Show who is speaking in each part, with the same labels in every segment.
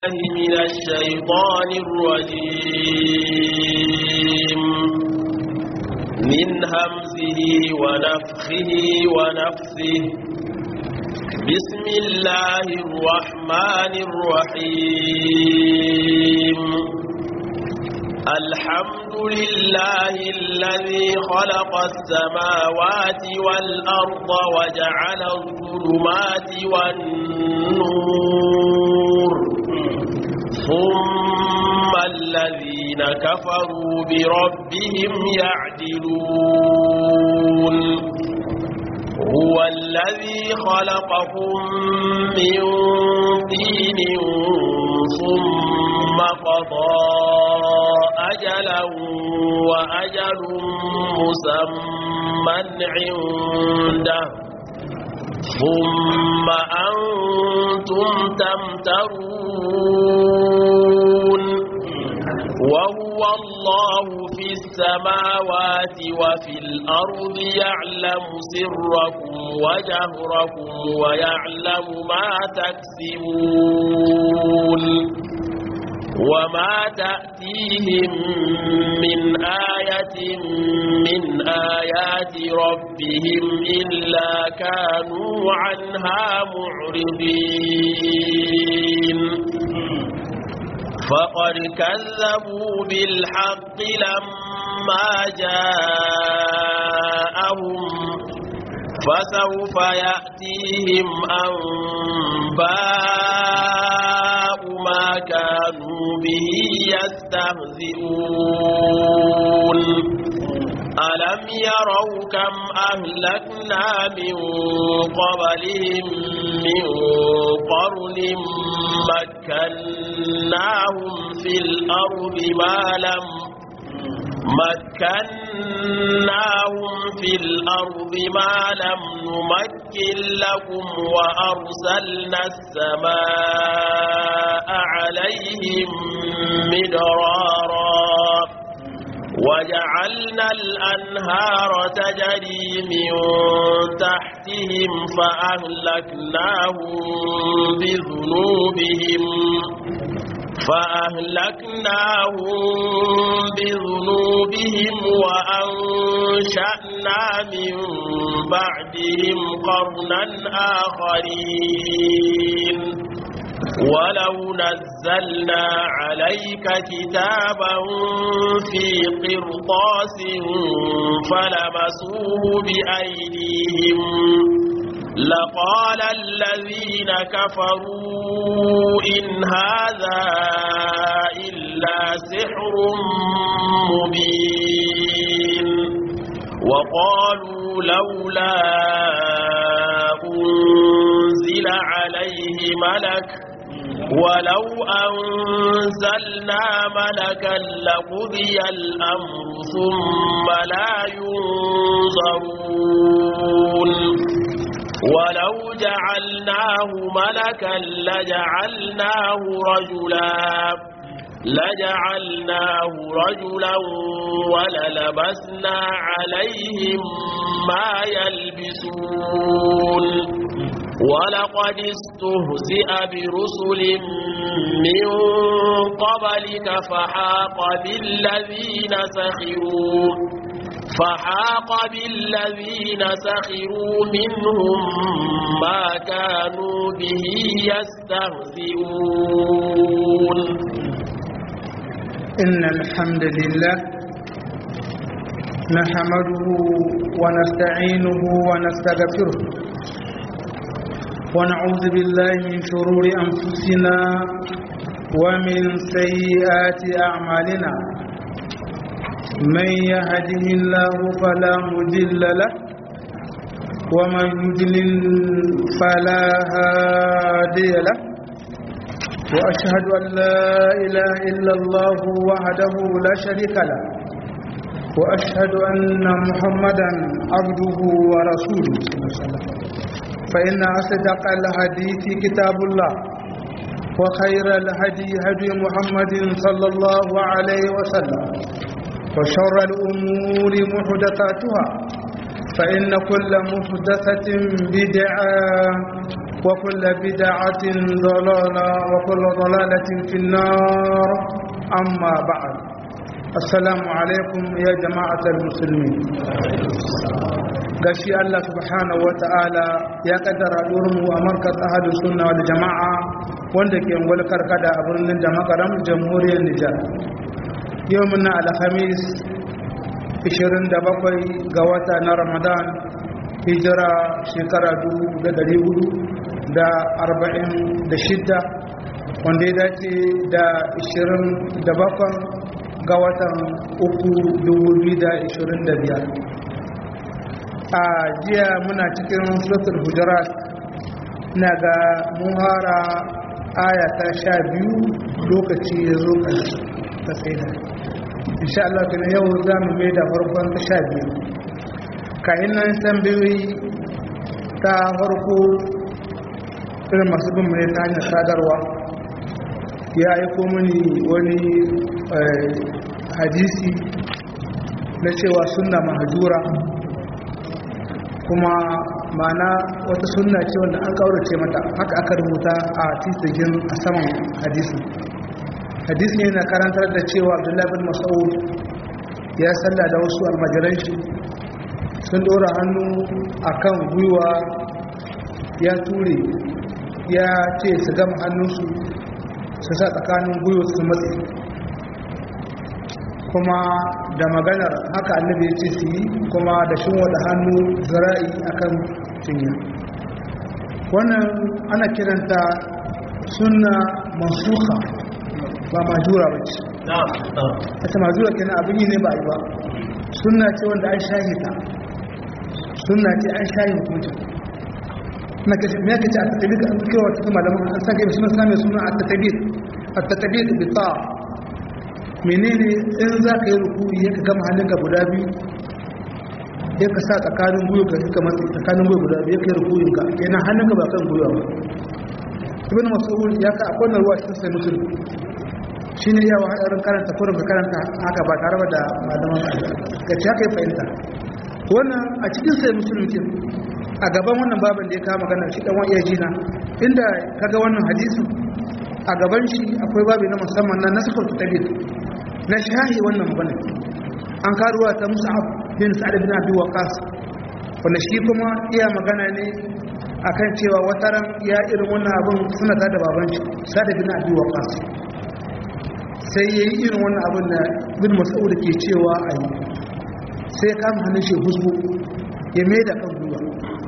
Speaker 1: من الشيطان الرجيم من همزه ونفخه ونفثه بسم الله الرحمن الرحيم الحمد لله الذي خلق السماوات والأرض وجعل الظلمات والنور ثم الذين كفروا بربهم يعدلون هو الذي خلقكم من طين ثم قضى أجلا وأجل مسمى عنده ثم أنتم تمترون وهو الله في السماوات وفي الأرض يعلم سركم وجهركم ويعلم ما تكسبون وما تأتيهم من آية من آيات ربهم إلا كانوا عنها معرضين فقد كذبوا بالحق لما جاءهم فسوف يأتيهم أنباء ما كانوا به يستهزئون ألم يروا كم أهلكنا من قبلهم من قرن مكناهم في الأرض ما لم مكناهم في الأرض ما لم نمكن لكم وأرسلنا السماء عليهم مدرارا وجعلنا الأنهار تجري من تحتهم فأهلكناهم بذنوبهم فأهلكناهم بذنوبهم وأنشأنا من بعدهم قرنا آخرين ولو نزلنا عليك كتابا في قرطاس فلمسوه بأيديهم لقال الذين كفروا إن هذا إلا سحر مبين وقالوا لولا أنزل عليه ملك ولو أنزلنا ملكا لقضي الأمر ثم لا ينظرون ولو جعلناه ملكا لجعلناه رجلا لجعلناه رجلا وللبسنا عليهم ما يلبسون ولقد استهزئ برسل من قبلك فحاق بالذين سخروا فحاق بالذين سخروا منهم ما كانوا به يستهزئون
Speaker 2: إن الحمد لله نحمده ونستعينه ونستغفره ونعوذ بالله من شرور أنفسنا ومن سيئات أعمالنا من يهده الله فلا مضل له ومن يضلل فلا هادي له واشهد ان لا اله الا الله وحده لا شريك له واشهد ان محمدا عبده ورسوله فان اصدق الحديث كتاب الله وخير الهدي هدي محمد صلى الله عليه وسلم وشر الأمور محدثاتها فإن كل محدثة بدعة وكل بدعة ضلالة وكل ضلالة في النار أما بعد السلام عليكم يا جماعة المسلمين gashi Allah subhanahu wata'ala ya kaddara mu a markaz ahadus sunna wal jama'a wanda ke ngwal karkada a birnin da makaram jamhuriyar Nijar yau muna alhamis 27 ga wata na Ramadan hijira shekara 1446 wanda ya dace da 27 ga watan uku 2025 a jiya muna cikin suratul hujurat na ga muhara aya ta sha biyu lokaci ya zo ta tsaida insha Allah kana yau za mu mai da farkon ta sha biyu kayan nan tambayoyi ta farko irin masu bin mai ta hanyar sadarwa ya aiko mini wani hadisi na cewa sunna mahajura kuma mana wata sunna ce wanda an kaurace mata haka aka rubuta a titigin a saman hadisi hadisi ne na karantar da cewa abdullahi bin mas'ud ya salla da wasu almajiran shi sun dora hannu akan gwiwa ya ture ya ce su gama hannunsu su sa tsakanin gwiwa su matsi kuma da maganar haka annabi ya ce su yi kuma da shin wada hannu zara'i akan cinya wannan ana kiranta sunna mansuha ba majura ba ce ita majura kenan abin yi ne ba yi ba sunna ce wanda an shahi ta sunna ce an shahi hukuncin na kashe me yake ce a tattabi da an kewa ta malaman an sake suna same suna a tattabi a tattabi da bita menene in za ka yi rukuri ya ka gama hannunka guda biyu ya ka sa tsakanin guyo ka suka matsi tsakanin guyo guda biyu ya ka yi rukurin ka yana hannunka ba kan guyo ba ibn mas'ud ya ka akwai ruwa cikin sai mutum shine yawa hadarin karanta kurin ka karanta haka ba tare da malaman ka ci haka ya fahimta wannan a cikin sai musulun ke a gaban wannan babin da ya kama magana shi dan wani jina inda kaga wannan hadisin a gaban shi akwai babi na musamman na nasifar tabir na shahi wannan magana an karuwa ta musa'ab bin sa'ad bin abi waqas wanda shi kuma iya magana ne akan cewa wataran ya irin wannan abin suna da baban shi sa'ad bin abi waqas sai yayi irin wannan abin da bin mas'ud ke cewa ayi sai ya kama hannun shi husbu ya mai da kan gwiwa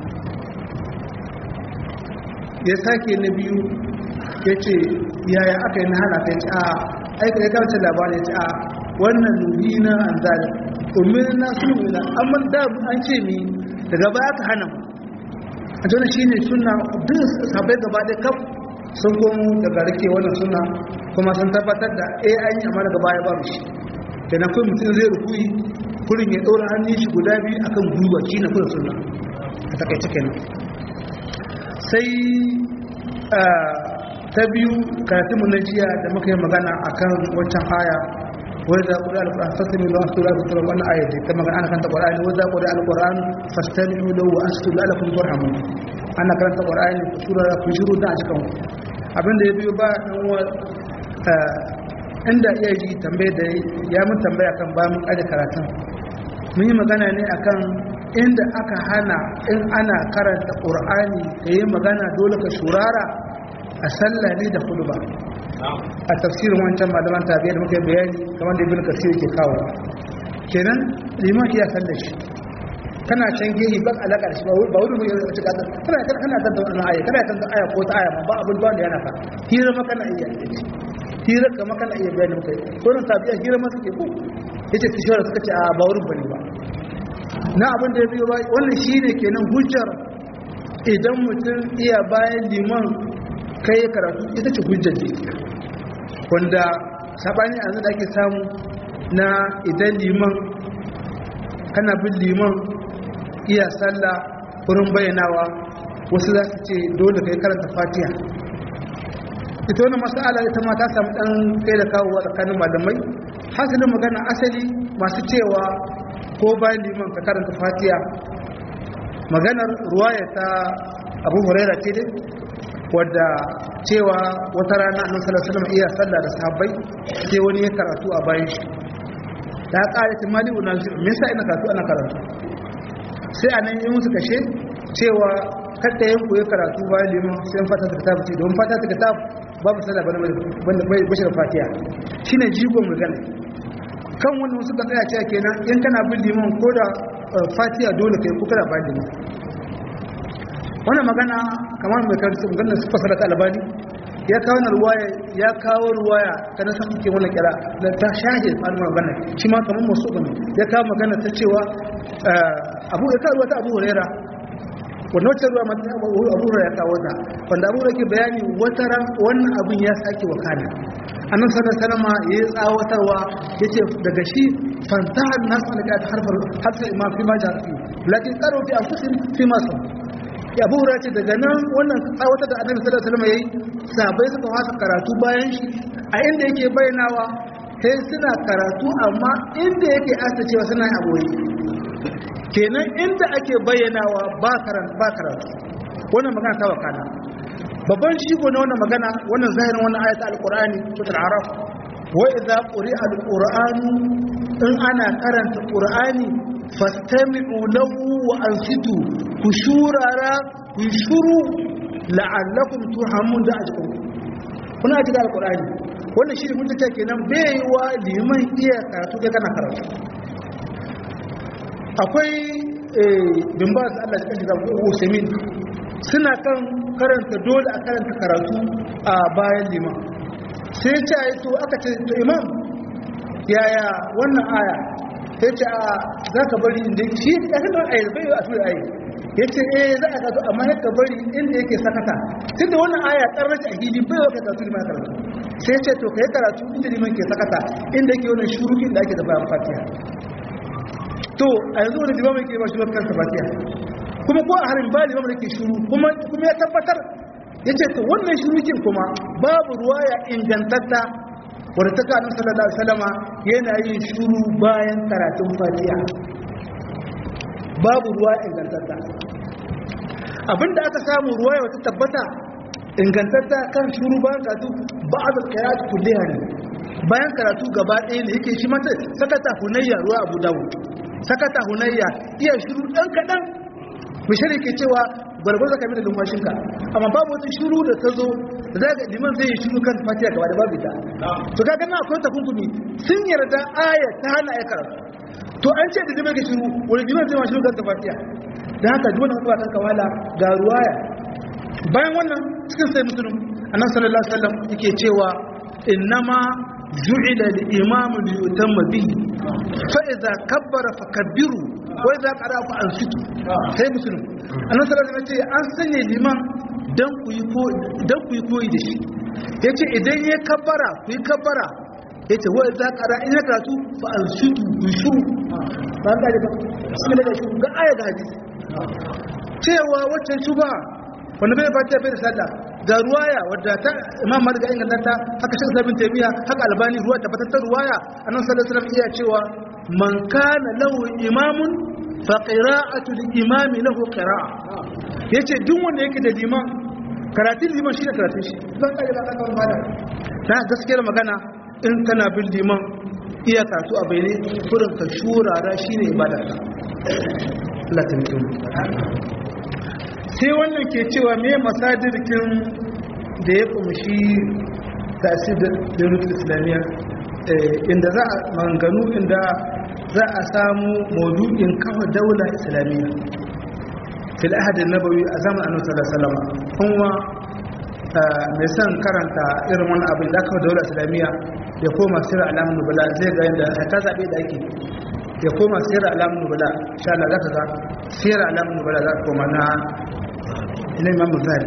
Speaker 2: ya sake na biyu ya ce yaya aka yi na hana ka ce a aika ya kawace labarin ya ce a wannan nuhi na an zalim umar na sulhu na amma da an ce mi daga baya ka hana mu a jona shi ne suna duk sabai gaba ɗaya kaf sun komo daga rike wannan suna kuma sun tabbatar da a an yi amma daga baya ba mu shi da na kai mutum zai rukuyi kurin ya ɗora hannun shi guda biyu akan gwiwa shi na kurin suna a takaice kenan sai ta biyu karatun mu na jiya da muka yi magana akan wancan aya wai za ku da alƙur'an fasami lawan sura da sura wannan aya da ta magana ana kanta ƙur'ani wai za ku da alƙur'an fastami lahu wa astu la'alakum turhamun ana karanta ƙur'ani ku sura ku shiru da a cikin abin da ya biyo ba dan wa inda iya ji tambaye da ya mun tambaya kan ba mun aje karatun mun yi magana ne akan inda aka hana in ana karanta ƙur'ani ka yi magana dole ka shurara a sallah ne da hudu ba a tafsirin wancan malaman tabiya da muka bayani kamar da ibn kasir ke kawo kenan liman iya sallar shi kana can gehi ba alaka da shi ba wuri mu yanzu cika kana kana kana tanta wannan aya kana tanta aya ko ta aya ma ba abin da yana ka hira ma kana iya hira kama kana iya bayani muka ko nan tabiya hira ma suke ko yace tishara suka ce a ba wurin bane ba na abin da ya biyo ba wannan shine kenan hujjar idan mutum iya bayan liman kai ya karatu ita ce hujjar ce wanda sabani a da ake samu na idan liman kana bin liman iya sallah wurin bayyanawa wasu za su ce dole kai karanta fatiha ita wani masala ita ma ta samu dan kai da kawowa tsakanin malamai hasilin magana asali masu cewa ko bayan liman ka karanta fatiha maganar ruwaya ta abu huraira ce dai wadda cewa wata rana annabi sallallahu alaihi wasallam iya sallah da sahabbai sai wani ya karatu a bayan shi da ƙara ta mali unazir me yasa ina karatu ana karatu sai anan yi musu kashe cewa kada yin koyi karatu bayan liman sai an fata ta kitabu ce don fata ta kitabu babu sallah bane bai bashir fatiha shine jigon magana kan wannan suka tsaya cewa kenan in kana bin liman ko da fatiha dole kai ko kana bayan liman wannan magana kamar mai karatu maganar su fasara ta albani ya kawo na ruwaya ya kawo ruwaya ta na san ke wannan kira da ta shahe tsarin magana shi ma kamar masu gani ya kawo magana ta cewa abu ya kawo wata abu hurera wanda wacce ruwa mata abu hurera ya kawo ta wanda abu ke bayani wata ran wannan abin ya sake wakana annan sanar sanama ya yi tsawatarwa ya ce daga shi fantahar nasu alƙa ta harfar harfar imam fi ma jarafi lakin tsaro fi anfusin fi masu ya abu ce daga nan wannan tsawatar da annabi sallallahu alaihi wasallam yayi sabai suka fasa karatu bayan shi a inda yake bayyanawa sai suna karatu amma inda yake asta cewa suna a boye kenan inda ake bayyanawa ba karatu ba karatu wannan magana ta wakana babban shigo na wannan magana wannan zahirin wannan ayat alqur'ani suratul araf wa idza quri'a alqur'anu in ana karanta qur'ani fastami'u lahu wa ansitu ku shurara ku shuru la'allakum turhamun da ajkum kuna ji da alqur'ani wannan shi mun tace kenan bai wa liman iya karatu kai kana karatu akwai bin ba su Allah cikin da Usaimin suna kan karanta dole a karanta karatu a bayan liman sai ce to aka ce to imam yaya wannan aya sai ce a za ka bari inda shi ya kan don ayi bai a tura ayi ya ce eh za a kasu amma ya ka bari inda yake sakata tun da wannan aya karrace a hili bai wata karatu liman karatu sai ce to ka yi karatu inda liman ke sakata inda yake wannan shurukin da ake da bayan fatiha to a yanzu wani liman ke ba shi kansa fatiha kuma ko a harin ba liman da ke shuru kuma ya tabbatar ya ce to wannan shurukin kuma babu ruwaya ingantatta wadda ta kanin sallallahu alaihi wasallama yana yin shuru bayan karatun fatiha babu ruwa ingantatta abinda aka samu ruwaya wata tabbata ingantatta kan shuru bayan karatu ba'ad al-qira'at kulliha ne bayan karatu gaba ɗaya ne yake shi mata sakata hunayya ruwa abu dawud sakata hunayya iya shuru dan kadan mishari ke cewa gwargwar zaka bi da lumfashinka amma babu wata shuru da ta zo da za ga liman zai yi shuru kan fatiha gaba da babu ita to ka gana akwai takunkumi sun yarda aya ta hana ya karatu to an ce da liman ke shuru wani liman zai ma shuru kan fatiha da haka duk wani kuma kan kawala ga ruwaya bayan wannan cikin sai musulun annabi sallallahu alaihi wasallam yake cewa innama ju'ila al-imamu li yutamma bihi fa idza kabbara fakabbiru wa idza qara fa ansitu sai musulun annabi sallallahu alaihi wasallam an sanya liman dan ku yi ko dan ku yi koyi da shi yace idan ya kabbara ku yi kabbara yace wa idza qara in karatu fa ansitu ku shuru ba ga da bismillah da shuru ga aya ga hadisi cewa waccan shubha wanda bai fatiha bai da sallah ga ruwaya wadda ta imam malik ga inganta ta haka shi sabin taymiya haka albani ruwa tabbatar ta ruwaya annabi sallallahu alaihi wasallam iya cewa man kana lahu imamun fa qira'atu al-imam lahu qira'a yace duk wanda yake da liman karatun liman shi ne karatun shi zan kare ba kan bada na gaskiyar magana in kana bin liman iya karatu a bayyane kurin ka shurara shine ibada Allah ta mutum sai wannan ke cewa me masadirkin da ya kumshi tasir da rukun islamiyya inda za a manganu inda za a samu maudu'in kafa daula islamiyya fil ahadin nabawi a zaman annabi sallallahu alaihi wasallam kuma mai son karanta irin wani abin da kafa daula islamiyya ya koma sirra alamun nubala zai ga yadda ta zabe da ake ya koma sirra alamun nubala insha Allah za ka ga sirra alamun nubala za ka koma na na imamu zari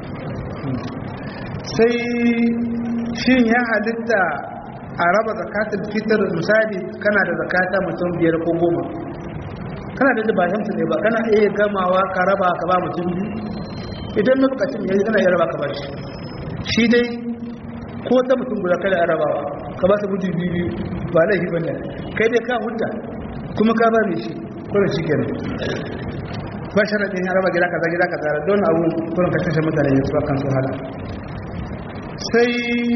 Speaker 2: sai shin ya halitta a raba zakatul fitar misali kana da zakata mutum biyar ko goma kana da ba shamsu ne ba kana iya gamawa ka raba ka ba mutum biyu idan na bukatun yanzu kana iya raba ka ba shi shi dai ko ta mutum guda kada a rabawa ka ba su mutum biyu biyu ba laifi bane kai dai ka hudda kuma ka ba ne shi kuma shi kenan ba sharaɗin ya raba gida kaza gida kaza don abu kurin kashe kashe mutane ya tsuwa kan su hala sai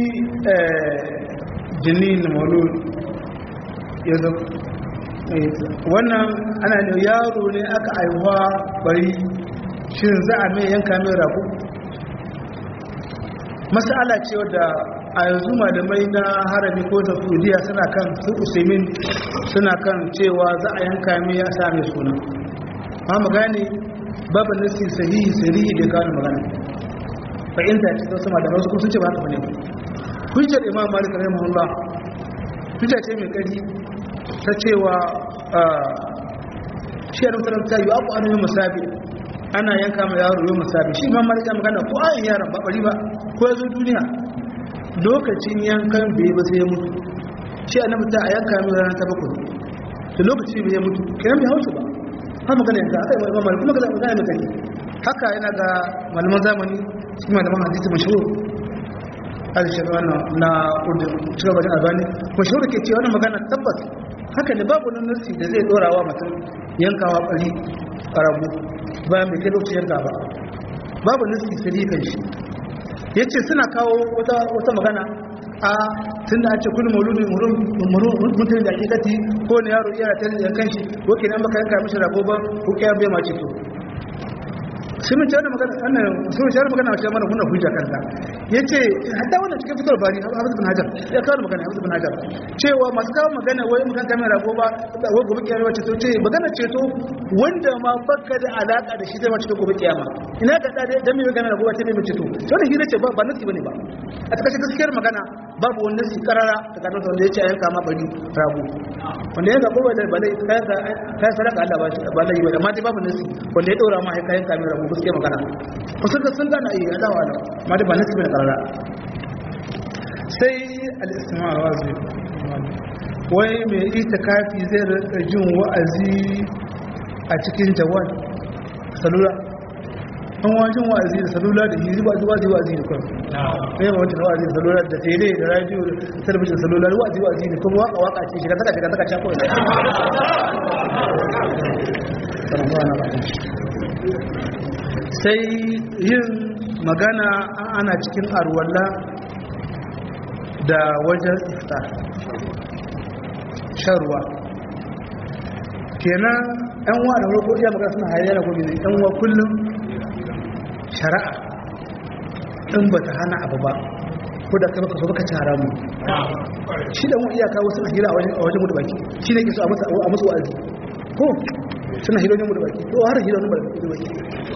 Speaker 2: jinin maulu ya zo wannan ana da yaro ne aka aihuwa bari shin za a mai yanka mai rago masala ce wadda a yanzu malamai na harami ko da fudiya suna kan su usaimin suna kan cewa za a yanka mai ya sa mai suna ma magani babu nasi sahihi sahihi da kawo magana fahimta ce sun sama da wasu sun ce ba haka bane hujjar imam malik rahimahullah hujja ce mai kari ta cewa shi a rubutar ta yi abu an yi musabi ana yanka ma yaro yi musabi shi imam malik ya magana ko ayin yaron ba bari ba ko ya zo duniya lokacin yankan bai ba sai ya mutu shi annabi ta a yanka mai ranar ta bakwai da lokaci bai ya mutu kiran bai hausa ba ha magana yanka aka yi imam malik kuma ga magana mai kari haka yana ga malaman zamani cikin malaman hadisi mashhur alishin wannan na urdun cikin wajen albani mashhur ke ce wannan magana tabbas haka ne babu nan nasi da zai dora wa mutum yankawa bari rabu bayan bai kai lokacin yanka ba babu nasi sai kan shi ya ce suna kawo wata magana a tun da an ce kullum mauludin mutum da hakikati ko ne yaro iya ta yankan shi wake nan baka yanka mishi rago ba ko kiyar bai ma ce to sai mun tare magana annan sai mun tare magana wacce mana kuna hujja kanta yace hatta wannan cikin fitar bari Hafiz bin Hajar ya kawo magana Hafiz bin Hajar cewa masu kawo magana wai mun kanta mai rago ba wai gobe kiyama wacce to ce magana ce to wanda ma baka da alaka da shi zai ma cikin gobe kiyama ina ka da dan mai magana rago wacce ne mace to to da hira ce ba ba nasi bane ba a takaice gaskiyar magana babu wani nasi karara da kadan wanda yace ayanka ma bari rago wanda ya ga gobe da balai kayan kayan sadaka Allah ba shi ba lai ba amma dai babu nasi wanda ya dora ma kayan kamar rago gaskiya magana wasu ga sun gana iya adawa da ma da ba nasi bane karara sai al-istima' wazi wai mai itikafi zai rika jin wa'azi a cikin jawad salula an wajen wa'azi da salula da yi zuwa zuwa zuwa wa'azi da kwan ne ba wancan wa'azi da salula da tele da radio da talabijin da salula wa'azi wa'azi da kuma waka waka ce shiga saka shiga saka cakon sai yin magana ana cikin arwalla da wajen iftar shan ruwa kenan yan wa da roƙo iya magana suna hayar da gobe yan wa kullum shari'a in ba ta hana abu ba ko da kai baka so baka ci haramu shi da mu iyaka wasu na hira a wajen mutu baki shi ne ke so a musu wa'azi ko suna hira wajen mutu baki ko har hira wajen mutu baki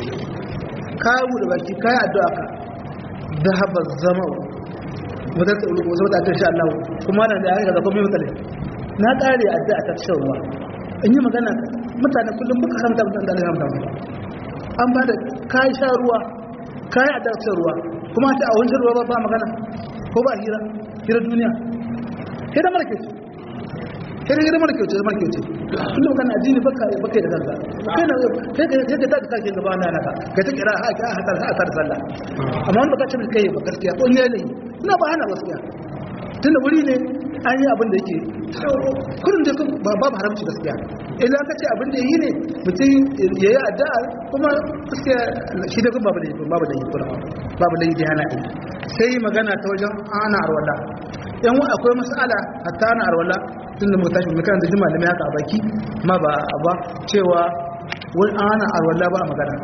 Speaker 2: ka mutu baki ka yi addu'a ka zahaba zama wadda ta ulu wasu wadda sha Allah kuma na da ya ga zaɓen mai mutane na ƙare addu'a ta shan ruwa in yi magana mutane kullum muka haramta mutane da haramta mu an ba da kayi sha ruwa kayi addu'a shan ruwa kuma ta a wancan ruwa ba magana ko ba hira hira duniya sai da mara kyauce sai da hira mara kyauce da mara kyauce tunda magana addini baka baka da kanka kai na kai ka kai ka ta kake gaba na naka kai ta kira ha ka ha ta ta sallah amma wanda baka ce kai ba gaskiya ko ne ne ina ba hana gaskiya tunda wuri ne an yi abin da yake kudin da ba babu haramci gaskiya idan ka ce abin da yi ne mutum ya yi addu'a kuma gaskiya shi da kuma babu da yi babu da yi kuma babu da yi da yana yi sai magana ta wajen ana arwala yan wa akwai mas'ala hatta ana arwala tun da muka tashi mu kan da jima da mai haka a baki ma ba ba cewa wani ana arwala ba magana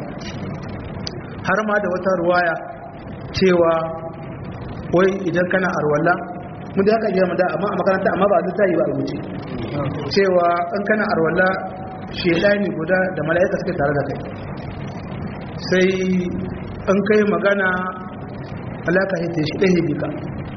Speaker 2: har ma da wata ruwaya cewa wai idan kana arwala mun da haka girma da amma a makaranta amma ba a littafi ba a rubuce cewa in kana arwala shedani guda da mala'ika suke tare da kai sai in kai magana alaka ya ce shi ɗaya bika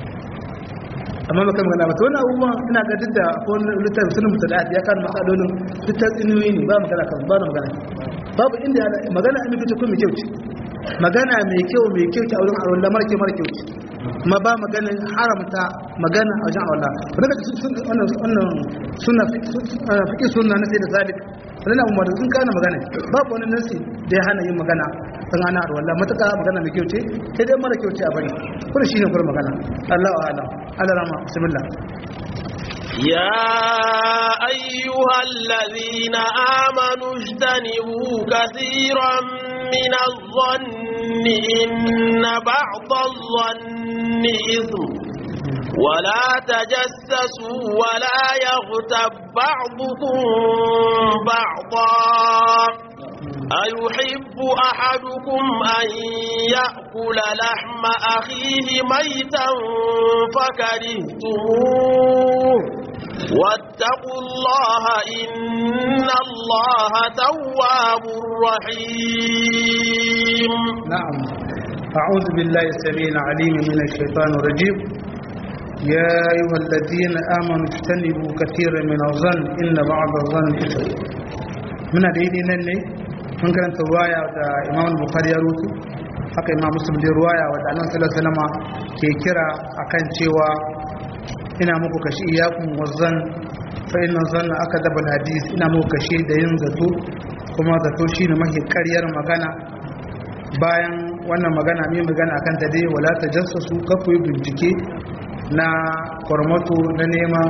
Speaker 2: amma maka magana ba ta wani abubuwan ina ga duk da wani littafi sunan mutu da ya kan matsalolin littafi tsinuyi ne ba magana kan ba na magana babu inda magana a mai kuma mai kyau ce magana mai kyau mai kyau ce a wurin arwala mara kyau mara kyau ce ma ba maganin haramta magana a wajen Allah wadda da wannan suna fiƙi suna na sai da zalik wadda umar sun kana magana babu wani nasi da ya hana yin magana sun hana a wallah matuƙa magana mai kyau ce sai dai mara kyau ce a bari kuma shi ne kuma magana Allah wa alam Allah rama bismillah
Speaker 1: يا أيها الذين آمنوا اجتنبوا كثيرا من الظن إن بعض الظن إثم ولا تجسسوا ولا يغتب بعضكم بعضا أيحب أحدكم أن يأكل لحم أخيه ميتا فكرهتموه واتقوا الله إن الله تواب رحيم
Speaker 2: نعم أعوذ بالله السميع العليم من الشيطان الرجيم يا أيها الذين آمنوا اجتنبوا كثيرا من الظن إن بعض الظن إثم من هذه نني من كانت رواية إمام البخاري يروي haka imam muslim da ruwaya wadda annabi sallallahu alaihi wasallam ke kira akan cewa ina muku kashi iyakun wazan fa inna zanna akadaba alhadith ina muku kashi da yin zato kuma zato shine mahi ƙaryar magana bayan wannan magana mai magana akan ta dai wala tajassasu kafu bincike na kwarmato na neman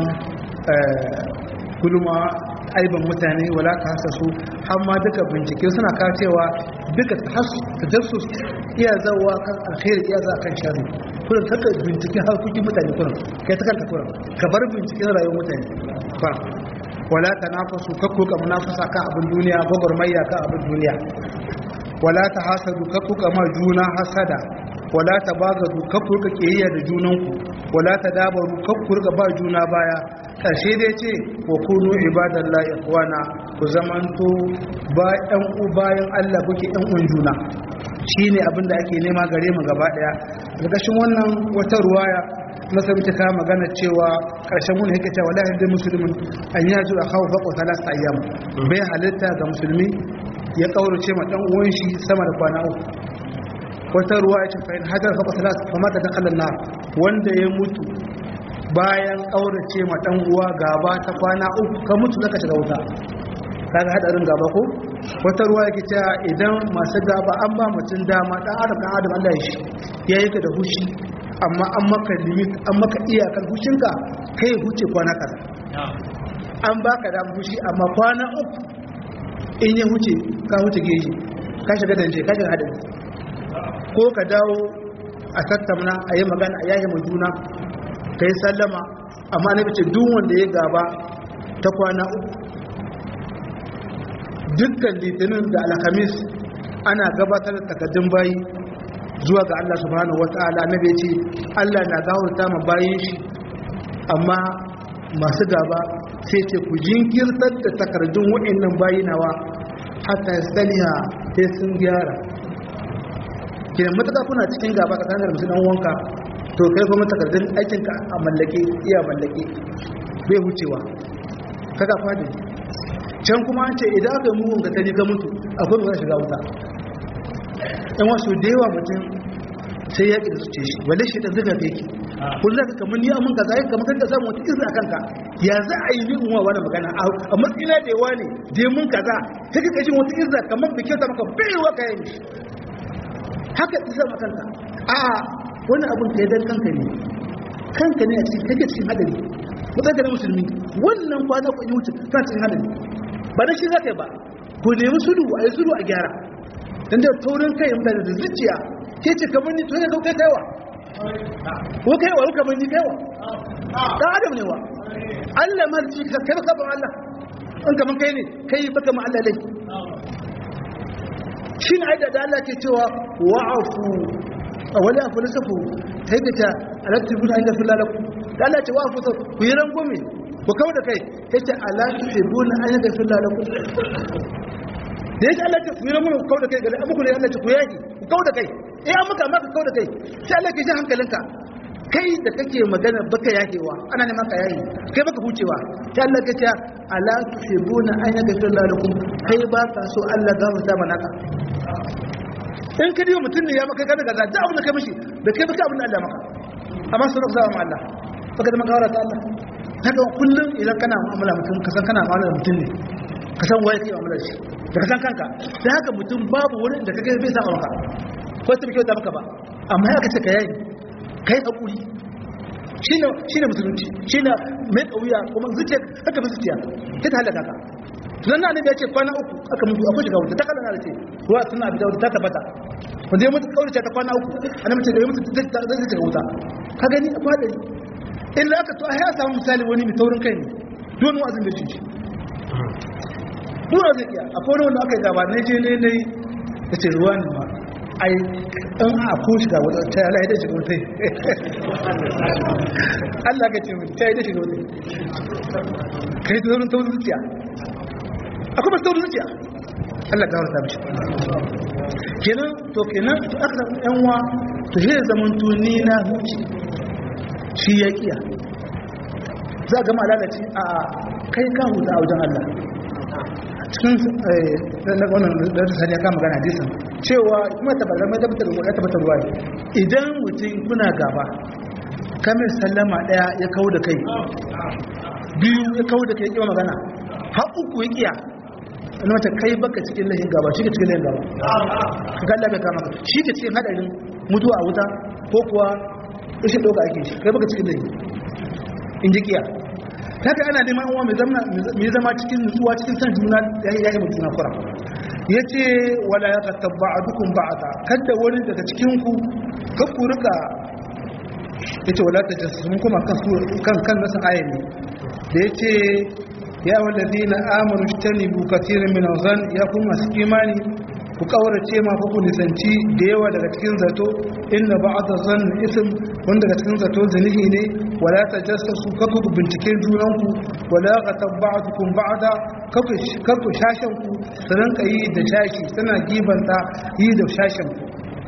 Speaker 2: gulma aiban mutane wala ta hasasu har ma duka bincike suna kawo cewa duka tajassus iya zawa kan alkhairi iya za kan sharri kullum kaka bincike harkokin mutane kullum kai ta kanka kullum ka bar binciken rayuwar mutane kullum wala ta nafasu kakko ka munafasa kan abin duniya gwagwarmayya kan abin duniya wala ta hasadu kakko ka ma juna hasada wala ta bagadu kakko ka kiyayya da junanku wala ta dabaru kakko ka ba juna baya ƙarshe dai ce wa kunu ibadallahi ikhwana ku zamanto ba ɗan u bayan Allah kuke ɗan uwan juna shine abin da ake nema gare mu gaba daya ƙarƙashin wannan wata ruwaya nasabi ta kama magana cewa ƙarshen wani yake cewa la yadda musulmin an ya zuwa kawo faƙo talasta ayyam bai halitta ga musulmi ya ƙaurace ma ɗan uwan shi sama da kwana uku wata ruwaya ce fa'in hajar faƙo talasta kama da dakalan na wanda ya mutu bayan ƙaurace ma ɗan uwa gaba ta kwana uku ka mutu zaka shiga wuta kaga hadarin gaba ko wata ruwa yake cewa idan masu gaba an ba mutum dama dan adam dan adam Allah ya shi ya yi ka da hushi amma an maka limit an maka iyakar hushinka kai huce kwana kaza an baka da hushi amma kwana uku in ya huce ka huce geji ka shiga danje ka shiga hadari ko ka dawo a tattauna a yi magana a yayi juna ka yi sallama amma na bice duk wanda ya gaba ta kwana uku dukkan litinin da alhamis ana gabatar da takaddun bayi zuwa ga Allah subhanahu wata'ala na bai ce Allah na gawarta ma bayin shi amma masu gaba sai ce ku jinkirtar da takardun wa'annan bayi nawa hatta saliha sai sun gyara ke matuƙa kuna cikin gaba tsakanin da musulman wanka to kai kuma takardun aikinka a mallake iya mallake bai wucewa kaga fadi can kuma an ce idan aka yi mugun ka tari ka mutu akwai mai shiga wuta yan wasu da yawa mutum sai ya ƙi zuce shi wale shi ɗan zuga yake kun zaka kamar ni amin ka zai kamar kanka samu wata izina kanka ya za a yi ni in wa wani magana a matsina da yawa ne da mun kaza sai ka jin wata izina kamar da kyauta maka baiwa ka yi haka isa makanta a wani abin ka yi dan kanka ne kanka ne a cikin kake cikin hadari mutane musulmi wannan kwana ku yi wuce ta cikin hadari ba da shi za ka yi ba ku nemi sulu a yi sulu a gyara don da taurin kai mutane da zuciya ke ce kamar ni tuni kai kaiwa ko kaiwa ko kamar ni kaiwa dan adam ne wa Allah ma ji ka kai baka ban Allah in kamar kai ne kai baka ma Allah dai shi ne aida da Allah ke cewa wa'afu wala afu nasafu tayyata alattibuna inda fil lakum da Allah ce wa'afu ku yi rangume ku kawo da kai ya ce ala tuhibbuna an yaghfir lakum da yake Allah ce ku yi ramu ku kawo da kai gare amuku ne Allah ce ku yaki ku kawo da kai eh an maka maka kawo da kai sai Allah ke ji hankalinka kai da kake magana baka yakewa ana neman ka yayi kai baka hucewa sai Allah ke ce ala tuhibbuna an yaghfir lakum kai ba ka so Allah ga mutum manaka in ka diwa mutum ne ya maka kada gaza da abin da kai mishi da kai baka abin da Allah maka amma sun rafa ma Allah baka da magawara ta Allah haka kullum idan kana mu'amala mutum ka san kana mu'amala da mutum ne ka san waye kai mu'amala shi da ka san kanka da haka mutum babu wani da kake bai sa maka ko ta kyauta maka ba amma ya kace ka yayi kai hakuri shine shine musulunci shine mai kauya kuma zuciya haka bi zuciya ta ta halaka ka nan na ya ce kwana uku aka mutu akwai shiga wuta ta kallon na ce ruwa suna abi da ta tabbata wanda ya mutu kaurace ta kwana uku ana mace da ya mutu zai shiga wuta ka gani a fadari illa aka to a ya samu misali wani mai taurin kai ne duwani wa'azin da shi dura zai iya akwai wani wanda aka yi gaba na je ne ne ya ce ruwa ne ma ai an a ko shiga wata ta yala ya da shiga wata Allah ka ce mutu ta yi da shiga wata ka yi taurin taurin zuciya akwai masu taurin zuciya Allah ka warta mishi kenan to kenan to aka yan wa to shi da zaman tuni na huci shi ya kiya za ga ma lalace a kai ka huta a wajen Allah cikin na wannan da ta sani ya kama gana hadisin cewa kuma tabbatar mai tabbatar da ya tabbatar ruwa idan mutum kuna gaba kamar sallama daya ya kawo da kai biyu ya kawo da kai ya magana har uku ya kiya wani mata kai baka cikin lahin gaba shi ke cikin lahin gaba ga Allah bai kama shi ke cikin hadarin mutuwa a wuta ko kuwa rashin doka ake shi kai baka cikin lahin in ji kiya haka ana neman uwa mai zama cikin nutsuwa cikin san juna ya yi juna kura ya ce wala ya kattabba a dukun ba'ata kadda wani daga cikinku kakku rika ya ce wala ta jasu mun kuma kan kan nasa aya ne da ya ce ya wallazi na amuru shi bukatirin min zan ya kuma masu imani ku kaurace ma ku nisanci da yawa daga cikin zato inna ba'da zan ism wanda daga cikin zato zanihi ne wala tajassasu kaku binciken junanku wala qatabba'tukum ba'da kaku kaku shashan ku sanan kai da shashi tana gibanta yi da shashan ku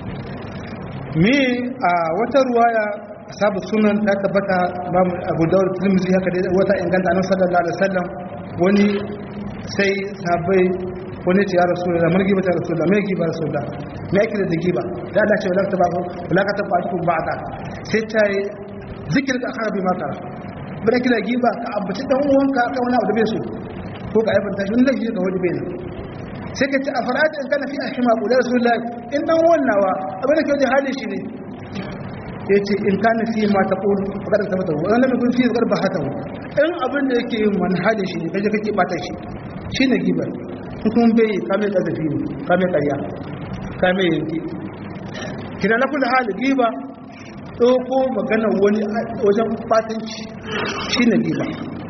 Speaker 2: me a wata ruwaya sabu sunan ta tabbata Abu Dawud Tirmidhi haka dai wata inganta Annabi sallallahu alaihi wasallam wani sai sahabbai wani ce ya rasu da margi bata rasu da mai giba rasu da me yake da giba da Allah ce wala ta ba wala ka ta ba ku ba ta sai ta yi zikir ka akhara bi mata bada kira giba ka ambaci dan uwanka ka wani abu da bai so ko ka aibanta shi lafi ga wani bai sai ka ce a fara'ata in kana fi ahima ku da rasulullah in dan wannawa abin da ke da halin shi ne ya ce in kana fi ma ta ƙulu a ƙadar ta mata wani lamar fi zuƙar ba hata in abin da yake yin wani halin shi ne kaje kake ɓata shi shi ne gibar kuma bai kame ƙazafi ne kame ƙarya kame yanki kina na kula hali giba ɗauko magana wani wajen ɓatanci shi ne giba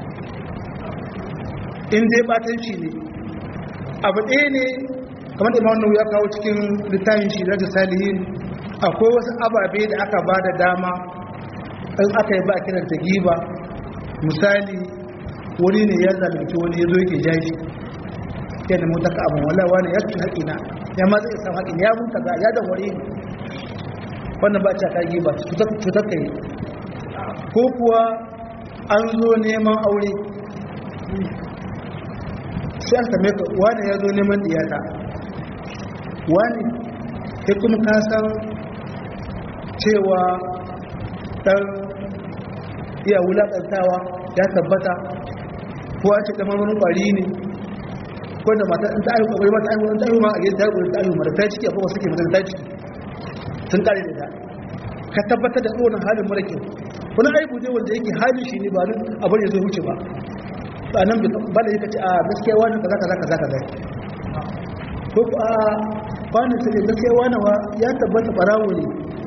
Speaker 2: in dai ɓatanci ne abu ɗaya ne kamar da imanu ya kawo cikin littafin shi da salihin akwai wasu ababe da aka ba da dama in aka yi ba kiran ta giba misali wani ne ya zalunci wani ya zo yake jashi ya nemi ta abin wala wani ya ci haƙina ya ma zai samu haƙina ya mutu ga ya dan wari wannan ba ta kagi ba cutar kai ko kuwa an zo neman aure sai an same ka wani ya zo neman diyata wani ya kuma kasan cewa ɗan iya wulaƙantawa ya tabbata ko a ce kamar wani ƙwari ne ko da mata ta ayu ƙwari mata ayu ta ayu ma a gidan ta ayu ta ayu mara ta ciki akwai wasu ke mata ta ciki sun kare da ta ka tabbatar da tsohon halin mara kyau wani aibu ne wanda yake halin shi ne ba nan abin ya zo wuce ba ba nan ba da yake ce a gaskiya wani kaza kaza kaza kaza ko ku a kwanan sai gaskiya wani wa ya tabbata barawo ne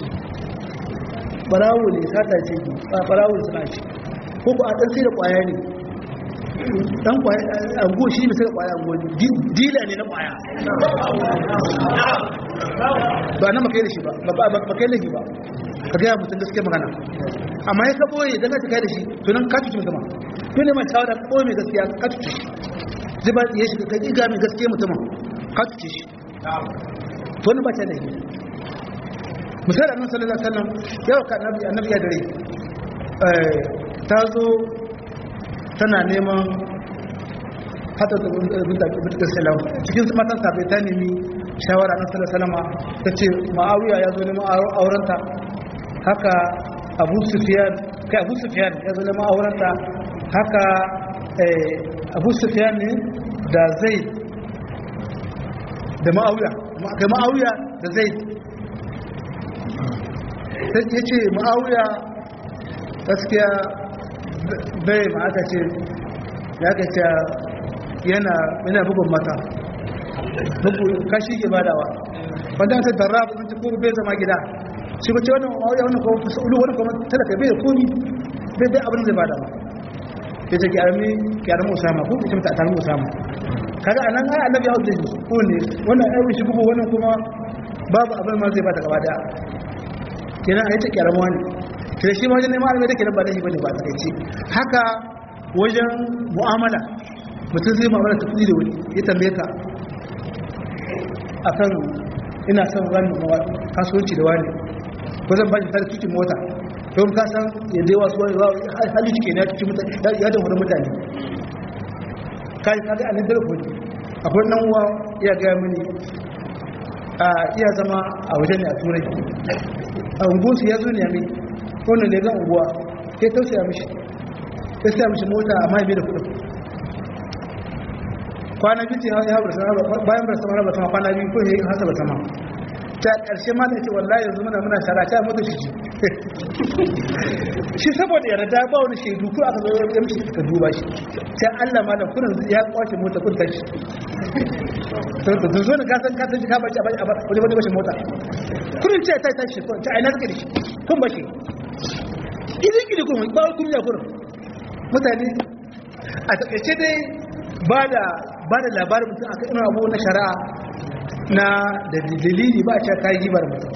Speaker 2: barawo ne sata ce a barawo suna ce ko ku a ɗan sai da ƙwaya ne ɗan ƙwaya a go shi ne sai da ƙwaya a go dila ne na ƙwaya ba na makai da shi ba ba kai da shi ba ka gaya mutum gaske magana amma ya ka ɓoye don ka kai da shi to nan ka cuci mutum to ne mai shawara ɓoye mai gaskiya ka cuci shi zai ba ya shiga ka ƙiga mai gaske mutum ka cuci shi to wani ba ta da shi misali annabi sallallahu alaihi wasallam yau ka annabi annabi ya dare eh ta zo tana neman hata da binta salam cikin matan sabai ta nemi shawara annabi sallallahu alaihi wasallam ta ce ma'awiya ya zo neman aurenta haka abu sufyan kai abu sufyan ya zo neman aurenta haka abu sufyan ne da zaid da ma'awiya kai ma'awiya da zaid ya ce ma'auya gaskiya bai ma aka ce ya ka ce yana yana bugun mata bugu kashi ke badawa wanda ta darra ba ta ko bai zama gida shi ko ce wannan wani wannan ko ulu wannan kuma talaka bai da komi bai da abin da zai bada ba ya ce ki armi ki armi usama ko ki ta armi usama kaga anan ai annabi ya hauce shi ko ne wannan ai shi bugu wannan kuma babu abin ma zai bada gaba daya kenan ai ta ki armi wani sai shi ma wajen neman alamai da ke nan ba laifi bane ba ta kai haka wajen mu'amala mutum zai mu'amala ta kudi da wani ya tambaye ka akan ina son ran kasuwanci da wani ko zan ba shi tare cikin mota don ka san yadda yawa su wani hali cike na cikin mutane ya da wani mutane kai kaga a nan dalilin akwai nan uwa iya gaya mini a iya zama a wajen ne a turai a unguwarsu ya zo ne a mai wannan da ya zan unguwa ya tausaya mishi ya siya mishi mota amma ya bai da kudin kwana biyu ce ya haɓar sama bayan bar sama haɓar sama kwana biyu ko ya yi hasa ba sama ta ƙarshe ma da ce wallahi yanzu muna muna shara ta mutu shi ji shi saboda yarda ba wani shaidu ko aka zo ya mishi ka duba shi sai Allah ma da kurin ya kwace mota kun tashi to zo ne ka san ka san ka bashi a wani wani bashi mota kurin ce ta tashi ko ta aina suke da shi kun bashi idan kidi kun ba kun ya kurin mutane a takaice dai ba da ba da labarin mutum akan irin abu na shari'a na da dalili ba a ce kayi gibar mutum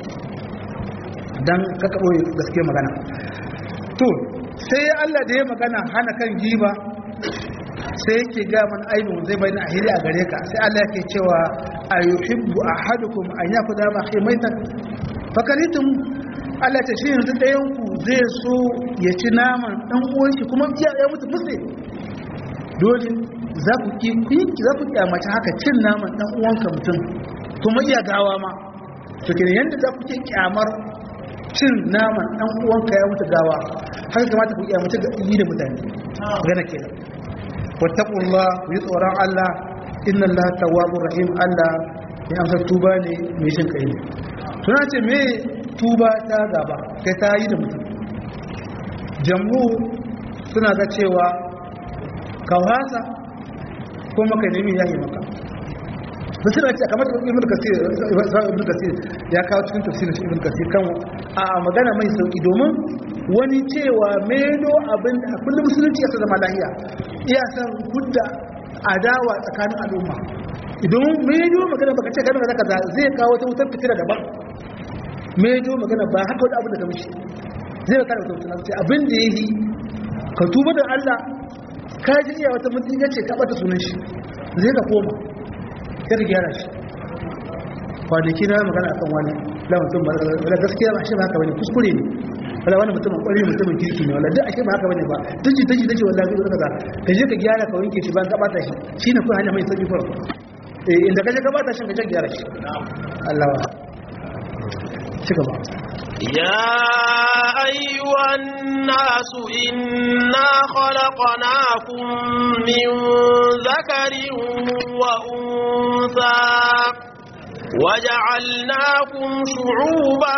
Speaker 2: don kaka ɓoye gaske magana to sai Allah da ya magana hana kan giba sai yake ga man aibin zai bai na ahiri a gare ka sai Allah yake cewa a yuhibbu ahadukum an yakuda ma kai maitan fakalitum Allah ta shi yanzu ɗayan ku zai so ya ci naman ɗan uwan shi kuma ya mutu musu dole za ku ki za ku kyamaci haka cin naman ɗan uwanka mutum kuma iya gawa ma to kenan yanda za ku ke kyamar cin naman ɗan uwanka ya mutu gawa haka kamata ku kyamaci ga yi da mutane gana kenan wattaqullah ku yi tsoron Allah inna Allah tawwabur rahim Allah ya amsa tuba ne mai shin kai ne tuna ce me tuba ta gaba kai ta yi da mutum jammu suna ga cewa ka wasa ko maka nemi yayi maka sun suna ce kamar ibn kasir ibn kasir ya kawo cikin tafsirin ibn kasir kan a magana mai sauki domin wani cewa meno abin da kullum musulunci ya sa zama lahiya iya san hudda adawa tsakanin al'umma idan meno magana baka ce kana kaza zai kawo ta wutar fitira daban meno magana ba haka wani abin da ka mishi zai ka da wutar fitira abin da yayi ka tuba da Allah ka ji iya wata mutum ya ce ka bata sunan shi zai ka koma sai ka gyara shi kwanaki na magana akan wani la mutum ba da gaskiya ba shi ba haka bane kuskure ne wala wani mutum kwari mutumin kirki ne wala duk ashe ba haka bane ba daji daji daji wallahi zai kaza ka je ka gyara ka wanke shi ban ka bata shi shine ko hanya mai sauki fara eh inda ka je ka bata shi ka je gyara shi Allah wa ci gaba
Speaker 1: يا أيها الناس إنا خلقناكم من ذكر وأنثى وجعلناكم شعوبا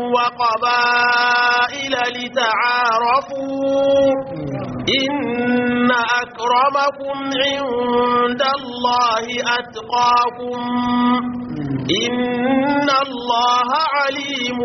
Speaker 1: وقبائل لتعارفوا إن أكرمكم عند الله أتقاكم إن الله عليم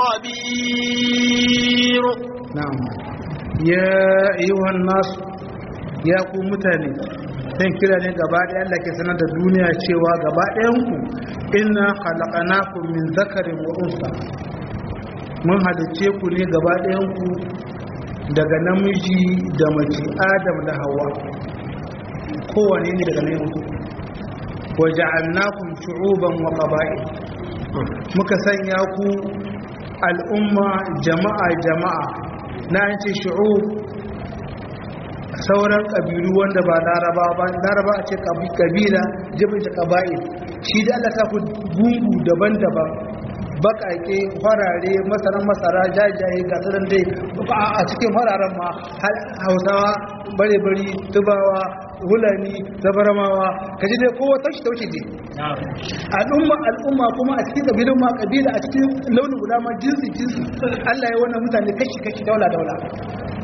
Speaker 1: خبير
Speaker 2: نعم يا أيها الناس يا قوم متاني dan kira ne gaba ɗaya Allah ke sanar da duniya cewa gaba ɗayanku inna khalaqnakum min zakarin wa unsa mun halicce ku ne gaba ɗayanku daga namiji da mace Adam da Hawwa kowane ne daga nan mutu wa ja'alnakum shu'uban wa qaba'il muka sanya ku al'umma jama'a jama'a na an ce shu'ub sauran ƙabilu wanda ba laraba ba laraba a ce ƙabila jibin ta ƙaba'il shi da Allah ta ku gungu daban-daban baƙaƙe farare masaran masara jajaye ga tsaron dai a cikin fararen ma hausawa bare-bari tubawa hulani zabaramawa ka ji dai kowa tashi taushe ne al'umma al'umma kuma a cikin ƙabilun ma ƙabila a cikin launin guda ma jinsi jinsi Allah ya wannan mutane kashi-kashi daula-daula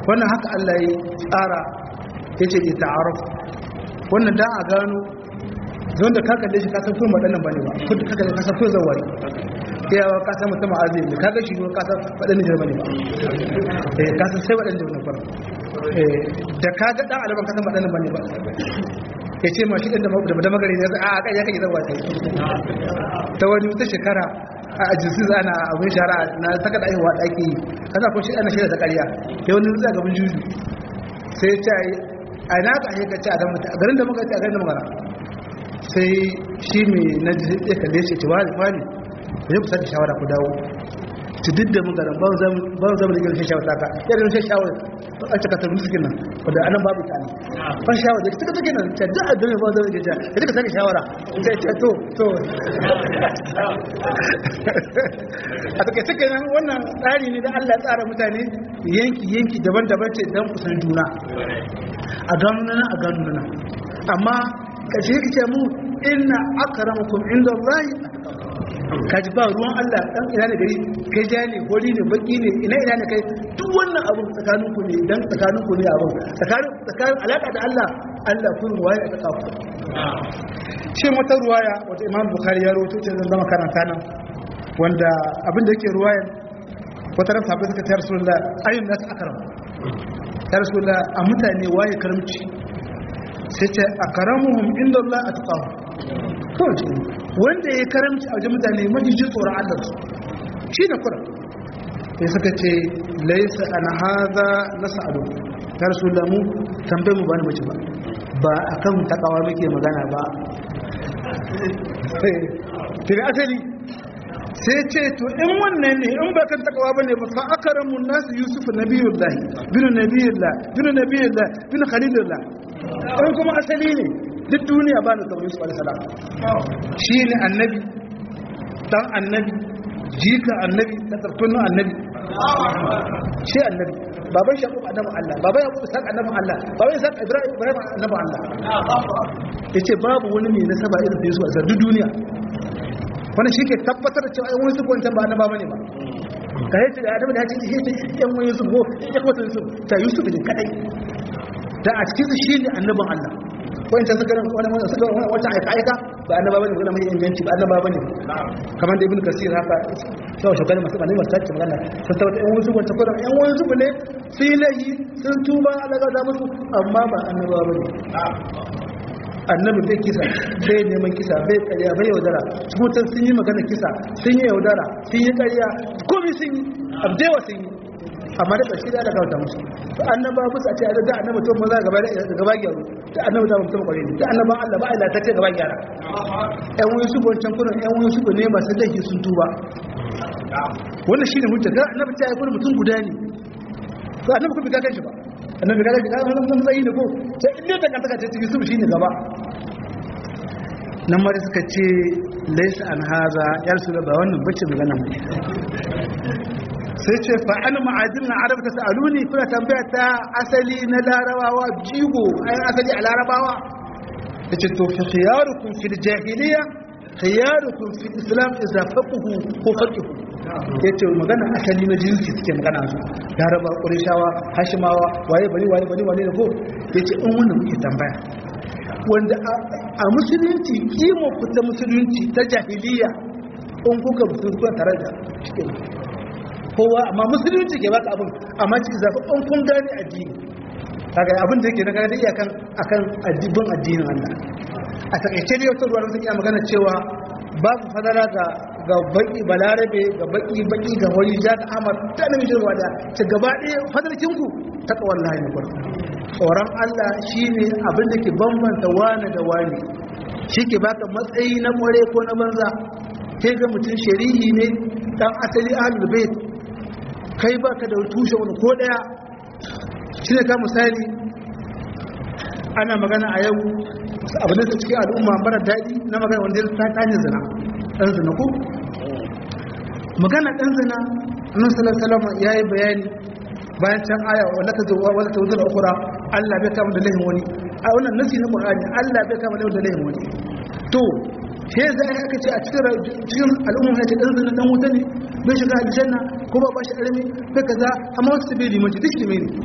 Speaker 2: wannan haka Allah ya tsara yace da ta'aruf wannan dan a gano zon da ka kalle shi ka san kuma wadannan bane ba ko ka kalle ka san ko zawari yawa ka san mutum azai ne kaga shi ko ka san wadannan jira bane ba eh ka san sai wadannan jira fara eh da kaga dan alaban ka san wadannan bane ba ya ce ma shi ɗin da magari ne a a ya kake zama sai ta wani wata shekara a ajinsu ana abin shara na saka da aihuwa ɗaki kasa ko shi ana shirya ta ƙarya ya wani zuwa gaban juju sai ya ce a na ka aika ce a garin da muka ce a garin da magana sai shi mai na ya kalle shi ce wani wani da ya kusa da shawara ku dawo ci duk da magana ba zama da girin shawara ta ya girin shawara a cika tabbin suke nan wadda anan babu ta ne ba shawara da suka take nan ta duk a duniya ba zama da ja da duka sake shawara sai ce to to a take suke nan wannan tsari ne da Allah ya tsara mutane yanki yanki daban-daban ce don kusan juna a gano nan a gano nan amma kashe yake ce mu inna akramakum inda Allah kaji ba ruwan Allah dan ina ne gari kai ja ne gori ne baki ne ina ina ne kai duk wannan abu tsakanin ku ne dan tsakanin ku ne abu tsakanin tsakanin alaka da Allah Allah kun waye a tsaka ku shi wata ruwaya wata Imam Bukhari ya rawaito ce zan zama karanta nan wanda abin da yake ruwaya wata ran sahabbai suka ce Rasulullah ayyun nas akram ya Rasulullah a mutane waye karamci sai ce akramuhum inda Allah atqahum kawai wanda ya karamci a wajen mutane mafi ji tsoron Allah su shi ne kura sai suka ce laisa an haza na sa'adu ta rasu lamu tambayi mu ba ni mace ba ba a kan takawa muke magana ba tiri asali sai ce to in wannan ne in ba kan takawa ba ne ba fa akaramun nasu yusuf nabiyullahi binu nabiyullah binu nabiyullah binu khalilullah in kuma asali ne duk duniya ba da sauran su alisalam shi ne annabi dan annabi jika annabi da tsarkunan annabi shi annabi baban shi annabi Allah baban ya kuma saka annabi Allah baban ya saka Ibrahim Ibrahim annabi Allah yace babu wani mai nasaba irin da Yusuf a duk duniya wannan shi ke tabbatar da cewa ai wani su kwancan ba annaba bane ba ka yace da Adamu da ya ce shi yan wani Yusuf ko ya kwata Yusuf ta Yusuf ne kadai da a cikin shi ne annabin Allah wancan suka wani wani suka wata aika aika ba annaba bane kuma mai inganci ba annaba bane kamar da ibnu kasir haka sau shugaba masu bane masu tace magana sun tabbata yan wasu wanda kuma yan wasu ne sai lahi sun tuba Allah ga musu amma ba annaba bane annabi bai kisa bai neman kisa bai karya bai yaudara kuma sun yi magana kisa sun yi yaudara sun yi karya komai sun yi abdewa sun yi amma da ƙarshe da aka wata musu to annaba ba su a ce a da annaba to maza gaba da gaba gyaru da annaba da mutum kwarai da annaba Allah ba Allah ta ce gaba gyara ƴan wani su wancan kurin ƴan wani su ne masu laifi sun tuba wannan shine hujja ga annabi ta yi kurin mutum guda ne to annabi kuma ka kanshi ba annabi ka kanshi ka wannan mutum zai ne ko sai inda ta kanta ta ce Yusuf shine gaba nan mari suka ce laysa an haza ya rasul ba wannan bace magana mu sai ce fa'an ma'adin na arab ta sa'aluni kuna tambaya ta asali na larabawa jigo ayin asali a larabawa da ce to fi khiyarukun fil jahiliya khiyarukun fil islam iza faquhu ko faqihu ya ce magana asali na jinsi suke magana su laraba ƙurishawa hashimawa waye bari waye bari wane da ko ya ce in wannan muke tambaya wanda a musulunci kimo fita musulunci ta jahiliya in kuka musulunci tare da cikin kowa amma musulunci ke baka abin amma ci zafi an kun gane addini kaga abin da yake na gane iya kan akan addibin addinin Allah a takaice ne wata ruwa suke magana cewa babu fadara ga ga baki balarabe ga baki baki ga wani ja da amar ta nan jirwa da ta gaba ɗaya fadarkin ku ta kawar lahi na farko tsoron Allah shine abin da ke bambanta wani da wani shi ke baka matsayi na kware ko na banza kai ga mutum shari'i ne dan asali ahlul bait kai ba ka da tushe wani ko daya shi ne ka misali ana magana a yau abin da cikin al'umma mara daɗi na magana wanda ya ta hanyar zina ɗan zina ko magana ɗan zina annan salasalama ya yi bayani bayan can aya wanda ta zuwa wanda ta wutar ukura allah bai kama da lahin wani a wannan nasi na ƙur'ani allah bai kama da lahin wani to sai za a aka ce a cikin al'umma ya ce ɗan zina ɗan wuta ne bai shiga aljanna ko ba ba shi ƙarami bai kaza amma wasu bai limanci duk limai ne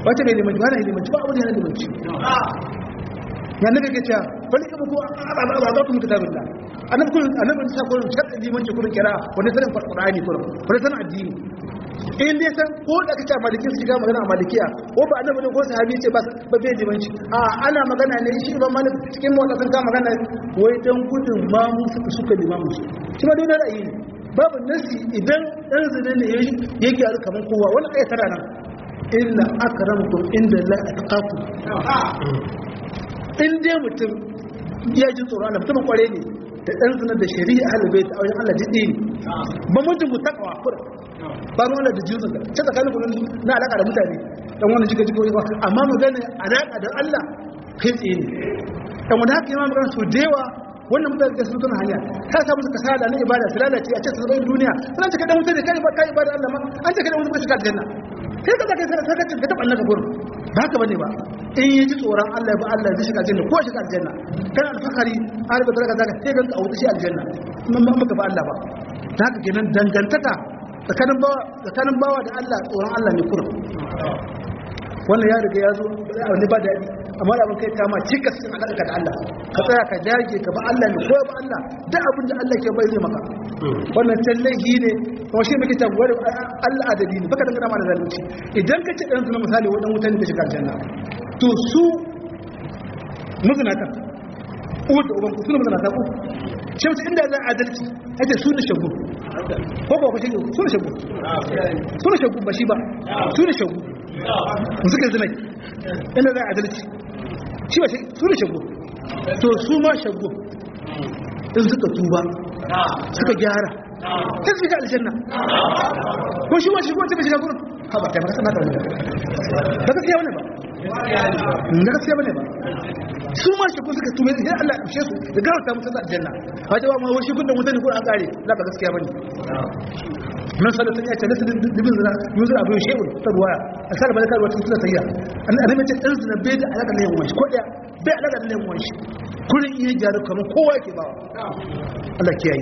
Speaker 2: wace bai limanci ba na limanci ba abu da yana limanci ya nabi ke cewa wani kama ko a za ku muka tabi da annabi kullum annabi ta kullum shadda limanci kullum kira wani sanin qur'ani kullum wani sanin addini in dai san ko da kace maliki su shiga magana a malikiya ko ba annabi ne ko sahabi ce ba ba bai limanci a ana magana ne shi ba malik cikin mu sun ka magana wai dan gudun ma mu suka suka limamu shi shi ma dole ra'ayi ne babu nasi idan dan zina ne ya gyaru kaman kowa wani ayat tana nan inna akramakum inda la atqakum in dai mutum ya ji tsoro Allah mutumin kware ne da dan zina da shari'a halabe ta wajen Allah jiddi ne ba mutum mutakawa kura ba ruwan da jinsin ka ce tsakanin kullum na alaka da mutane dan wani jika jika wani amma magana alaka da Allah kai tsaye ne dan wani haka yi magana su da yawa wannan mutane da su tana hanya ta samu su kasala na ibada su lalace a ce su zama duniya suna cika dan mutane kai ba kai ibada Allah ma an cika dan mutane shiga aljanna kai ka zaka sai ka ka taba annaka gurin ba haka bane ba in yi ji tsoron Allah ba Allah zai shiga aljanna ko shiga aljanna kana alfakari har ba zaka zaka sai ganka a wuta shi aljanna mun ba maka ba Allah ba haka kenan dangantaka tsakanin bawa tsakanin bawa da Allah tsoron Allah ne kurum wannan ya riga ya zo wani ba daɗi amma da abin kai kama cikas sun alaƙa da Allah ka tsaya ka dage ka ba Allah ne ko ba Allah duk abin da Allah ke bai zai maka wannan tallahi ne kuma shi muke cewa wani Allah adabi ne baka dangana mana zalunci idan ka ce ɗan suna misali wadan wutan da shiga aljanna to su mazinata uwar da uban ku suna mazinata ku shi mutu inda za a adalci ake su ne shagu ko ba ku shagu su ne shagu su ne shagu ba shi ba su ne shagu su suka zinai inda za a adalci shi ba su ne shagu to su ma shagu in suka tuba suka gyara ta su shiga aljanna ko shi wa shi ko ta bai shiga gurin ha ba kai ba sana ta wani ba gaskiya wani ba na gaskiya bane ba su ma shi ko suka tume sai Allah ya kushe su da gawa ta mutu aljanna ba ta ma wani gudun mutane ko an kare la ba gaskiya bane nan sallallahu alaihi wasallam ya ce dibin zina yuzur abu shehu ta ruwaya asal ba da kalwa cikin sayya annabi ce dan zina bai da alaka da yawan shi ko da bai alaka da yawan shi kullun iya jaru kamar kowa yake bawa Allah kiyaye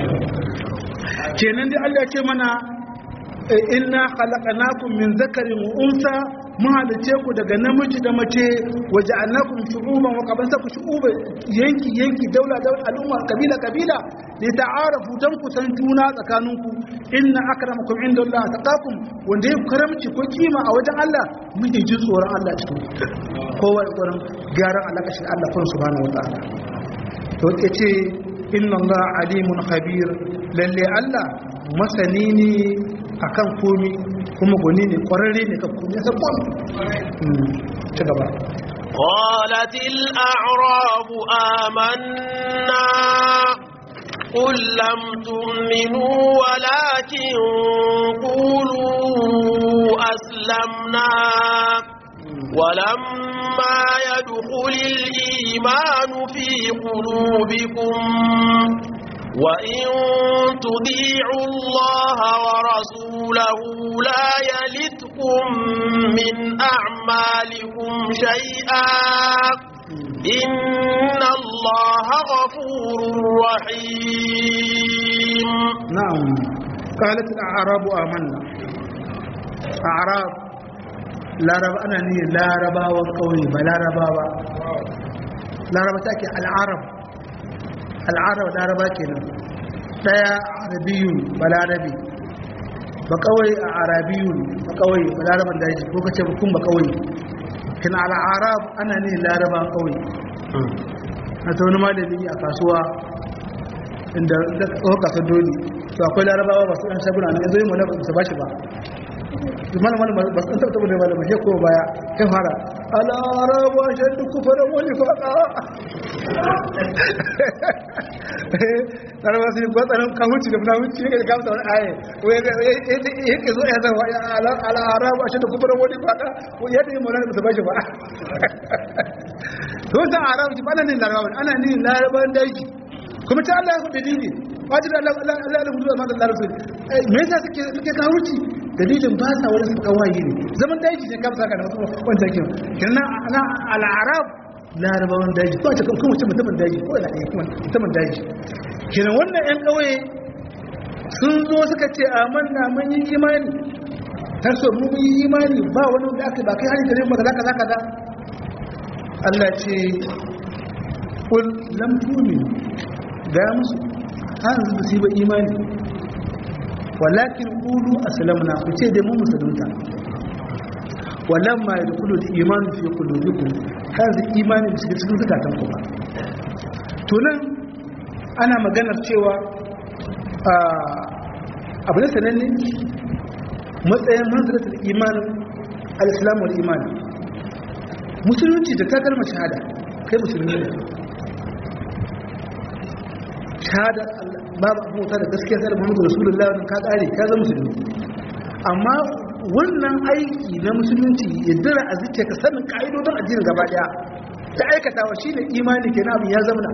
Speaker 2: kenan dai Allah ya ce mana inna khalaqnakum min zakarin wa unsa mun halice ku daga namiji da mace waje annakum shu'uban wa qabansa ku shu'uba yanki yanki daula daula al'umma kabila kabila li ta'arafu dan ku san juna tsakaninku inna akramakum indallahi taqakum wanda ya karamci ko kima a wajen Allah muke jin tsoron Allah cikin kowa ya tsoron gyaran alaka shi Allah kan subhanahu wa ta'ala to yace inna Allah alimun khabir lalle Allah masani ne akan komi kuma gwani ne kwararre ne kan komi yasa komi ci gaba
Speaker 1: قالت الأعراب آمنا قل لم تؤمنوا ولكن قولوا أسلمنا ولما يدخل الإيمان في قلوبكم وإن تطيعوا الله ورسوله لا يلتكم من أعمالكم شيئا إن الله غفور رحيم
Speaker 2: نعم قالت الأعراب آمنا أعراب لا رب أنا ني لا ربا وقوي بلا ربا لا ربا تأكي العرب al'arab laraba kenan daya arabiyun balarabi ba kawai a arabiyun ba kawai balaraban daji ko kace kun ba kawai kin al'arab ana ne laraban kawai a ta wani malami a kasuwa inda da tsohon kasar doli to akwai larabawa ba su ɗan shaguna na yanzu yi mana ba su ba shi ba mana mana ba su taɓa da malama ya ko baya ya fara al'araba shan duk kufarin wani faɗa larabawa su yi gwatsanin kawunci da munawunci ya kamsa wani aye ya ke zo ya zama al'araba shan duk kufarin wani faɗa ya da yi mana ba su ba shi ba to san arabu ki bana ne larabawa ana ne larabawan daji kuma ta Allah ya ku dalili wajibi Allah Allah Allah Allah mutuwa maka Allah rasul me yasa suke suke kawuci dalilin ba sa wani suka wayi ne zaman daji ne kamsa ka da wancan kin kinna ana al-arab larabawan daji ko ta kuma mutum mutumin daji ko da kuma mutumin daji kinan wannan yan kauye sun zo suka ce amanna mun yi imani ta so mu yi imani ba wani da aka ba kai hari gare mu kaza kaza kaza Allah ce kul lam tu'minu ga musu har yanzu ba su yi ba imani walakin qulu aslamna ku ce dai mu musulunta walamma yadkhulu al-iman fi qulubikum kaza imani bisa cikin zakatan ku ba to nan ana maganar cewa abu ne sananne matsayin manzaratul iman al-islam wal iman musulunci da ta kalmar shahada kai musulmi ne shahada babu abubuwa da gaskiya sai da muhammadu rasulullah ka kare ka zama musulmi amma wannan aiki na musulunci ya dira a zuciya ka sanin ka'idodin addinin gaba daya ta aikatawa shi ne imani kenan abin ya zama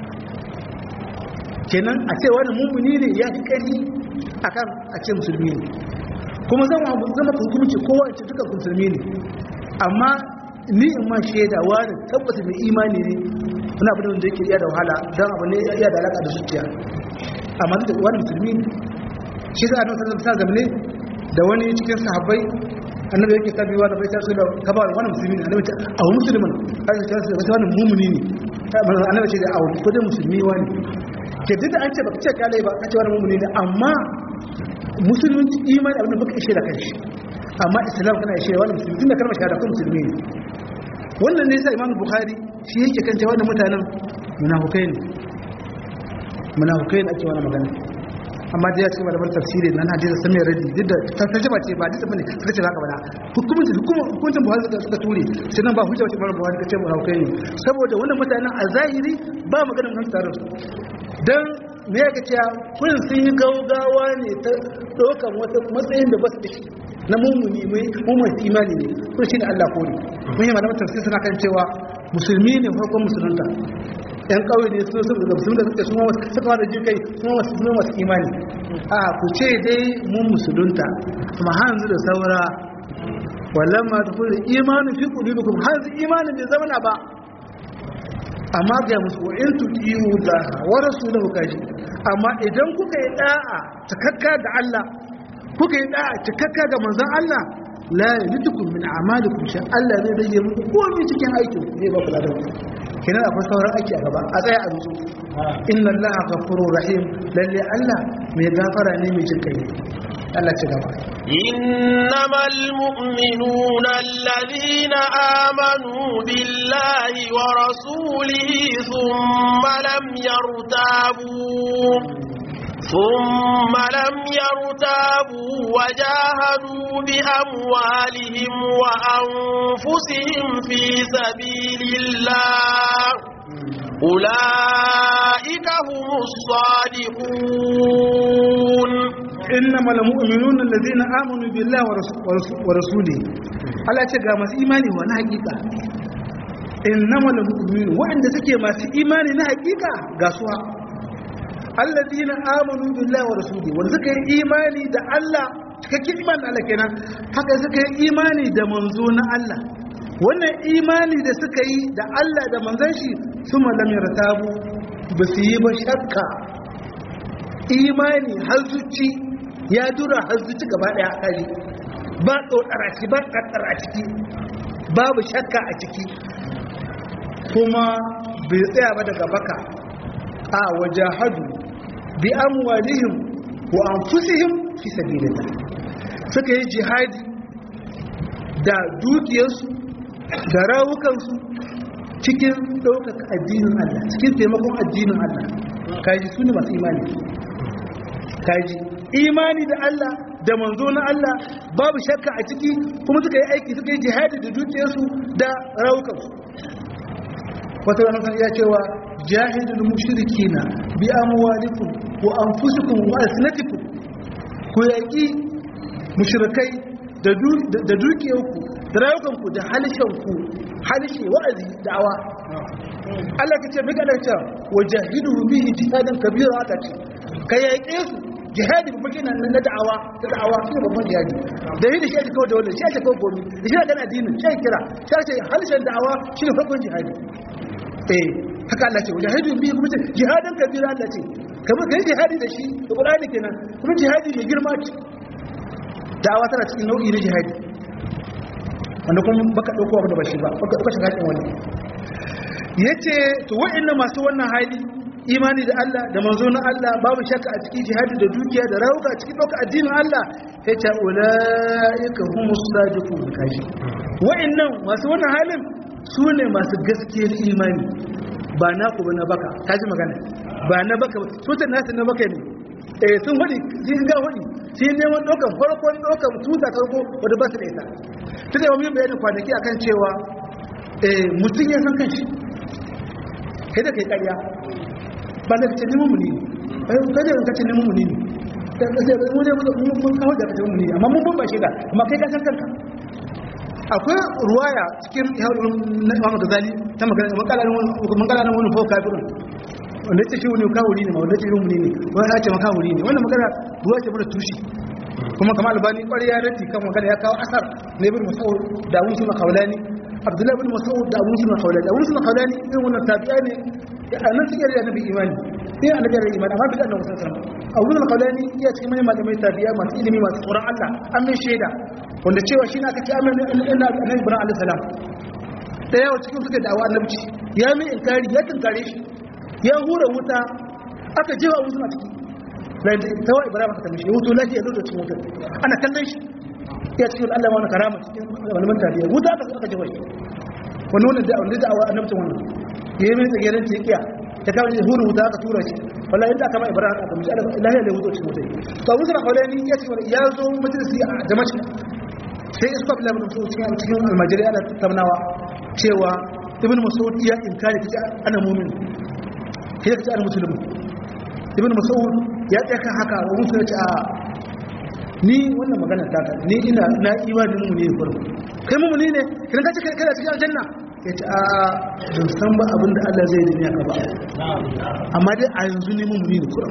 Speaker 2: kenan a ce wani mummuni ne ya fi ƙari a kan a ce musulmi ne kuma zama zama hukumci kowa ce duka musulmi ne amma ni in ma shaida wani tabbata mai imani ne wani abu da yake iya da wahala don abu ne iya da alaƙa da zuciya amma da wani musulmi ne shi za a nan sallar sa zamane da wani cikin sahabbai annabi yake tabiwa da bai taso da kaba wani musulmi ne annabi ce a wani musulmin har ta taso da wani mumuni ne annabi ce da a wani kodin musulmi wani ke duk da an ce baka ce kalai ba kace wani mumuni ne amma musulunci imani abin da baka ishe da kanshi amma islam kana ishe wani musulmi tunda kalmar shahada ko musulmi ne wannan ne sai imam bukhari shi yake kan cewa wannan mutanen munafukai ne munafukai ne ake wani magana amma da ya ce malaman tafsiri nan hadisi sun mai radi duk da tarjuma ce ba hadisi bane suka ce zaka bada hukumin hukuncin buhari suka suka ture sai nan ba hujja wace bar buhari kace mu haukai ne saboda wannan mutanen a zahiri ba maganar nan tare dan me yake cewa kun sun yi gaugawa ne ta dokan wata matsayin da ba su da shi na mummuni mai mummun imani ne kun shine Allah kore mun yi malaman tafsiri suna kan cewa musulmi ne farkon musulunta yan kawai ne sun sun musulmi da suke suma wasu suka da jin kai suma wasu suma wasu imani a ku ce dai mun musulunta amma hanzu da saura wallan ma ta kula imanin fi qulubikum hanzu imanin bai zama ba amma ga musu wa in tuqiu da wa rasuluhu kaji amma idan kuka yi da'a takakka da Allah kuka yi da'a takakka ga manzon Allah la yalitukum min a'malikum sha Allah zai rage muku komai cikin aikin ku zai ba ku ladan kenan akwai sauran aiki a gaba a tsaya a nutsu inna allaha ghafurur rahim lalle Allah mai gafara ne mai jin kai Allah ci gaba
Speaker 1: إنما المؤمنون الذين آمنوا بالله ورسوله ثم لم يرتابوا ثم لم يرتابوا وجاهدوا بأموالهم وأنفسهم في سبيل الله أولئك هم الصادقون
Speaker 2: إنما المؤمنون الذين آمنوا بالله ورسوله Allah ce ga masu imani wa na hakika innama lil mu'minin wa'anda suke masu imani na hakika ga suwa alladina amanu billahi wa rasuli wanda suka yi imani da Allah cikakken imani da Allah kenan haka suka yi imani da manzo na Allah wannan imani da suka yi da Allah da manzon shi suma lam yartabu ba su yi ba shakka imani har zuci ya dura har zuci gaba daya kari ba tsotsara ciki ba kaddara ciki babu shakka a ciki kuma bai tsaya ba daga baka a wajahadu bi amwalihim wa anfusihim fi sabilillah suka yi jihadi da dukiyarsu da rawukansu cikin ɗaukaka addinin Allah cikin taimakon addinin Allah kaji su ne masu imani kaji imani da Allah da manzo na Allah babu shakka a ciki kuma suka yi aiki suka yi jihadi da dukiyarsu da rawukansu wata ranar kan iya cewa jahidul mushrikina bi amwalikum wa anfusikum wa alsinatikum ku yaki mushrikai da da dukiyarku da rayukanku da halishanku halishe wa'azi da'awa Allah kace mika da cewa wajahidu bihi jihadan kabira aka ce ka yaƙe su jihadi ba kina nan na da'awa ta da'awa shi babban jihadi da yi da shi ake kawo da wannan shi ake kawo gomi da shi ake addinin shi ake kira shi ake halishan da'awa shi ne farkon jihadi eh haka Allah ce wajahidu bihi kuma ce jihadan kabira Allah ce kamar kai jihadi da shi da Qur'ani kenan kuma jihadi mai girma ce da'awa tana cikin nau'i na jihadi wanda kuma baka dauko abu da ba shi ba baka baka shiga cikin wani yace to wa'annan masu wannan hali imani da Allah da manzo na Allah babu shakka a cikin jihadi da dukiya da rawuka a cikin dauka addinin Allah yace ulaika humus sadiqun kaji wa'annan masu wannan halin su ne masu gaskiyar imani ba naku ba na baka kaji magana ba na baka su ta nasu na baka ne eh sun hudi sun ga hudi sun neman ɗaukar farkon ɗaukar tuta farko wadda ba su da ita ta da wani bayanin kwanaki akan cewa eh mutum ya san kanshi kai da kai ƙarya ba da kace neman mu ne eh kai da kace neman mu ne da kace mu ne mun kawo da kace mu ne amma mun ba shi da amma kai ka san kanka akwai ruwaya cikin yawon na Muhammad Ghazali ta magana makalarin wani fau kafirun wanda ce shi wani kawuri ne ma wanda ce irin ne ne wani ya ce makawuri ne wannan magana ruwa ce mara tushe kuma kamar albani kwarai ya rati kan magana ya kawo asar na ibn mas'ud da abun suna kaulani abdullahi ibn mas'ud da abun suna kaulani abun suna kaulani irin wannan tabi'a ne a nan cikin da nabi imani sai annabi da imani amma bi da annabi sallallahu alaihi wasallam abun kaulani iya cikin manyan malamai tabi'a masu ilimi masu tsoron Allah an mai shaida wanda cewa shi na kace amin inna annabi ibrahim alaihi salam da yawa cikin suka da'awa annabci ya mai inkari ya tunkare shi ya hura wuta aka jewa wuta a ciki ta wa ibrahim aka tamishi ya wuto lafiya zo da cikin wutar ana kallon shi ya cikin allah wani karama cikin malaman tafiya wuta aka aka jewa shi wani wani da wani da'awa annabci wannan ya yi mai tsageren ta kiya ta kawo ya hura wuta aka tura shi wallahi inda aka ma ibrahim aka tamishi lafiya da wuto cikin wutar to abu suna kawai ya ce ya zo majalisi a damashq sai iska bila mun so cikin cikin almajiri ana tamnawa cewa ibn mas'ud ya inkari kace ana mu'min kai kace ana musulmi ibn mas'ud ya tsaya kan haka wa musu yace a ni wannan magana ta ka ni ina na imanin mu ne farko kai mu ne kin kace kai kana cikin aljanna yace a ban san ba abin da Allah zai yi ka ba amma dai a yanzu ne mu ne kurum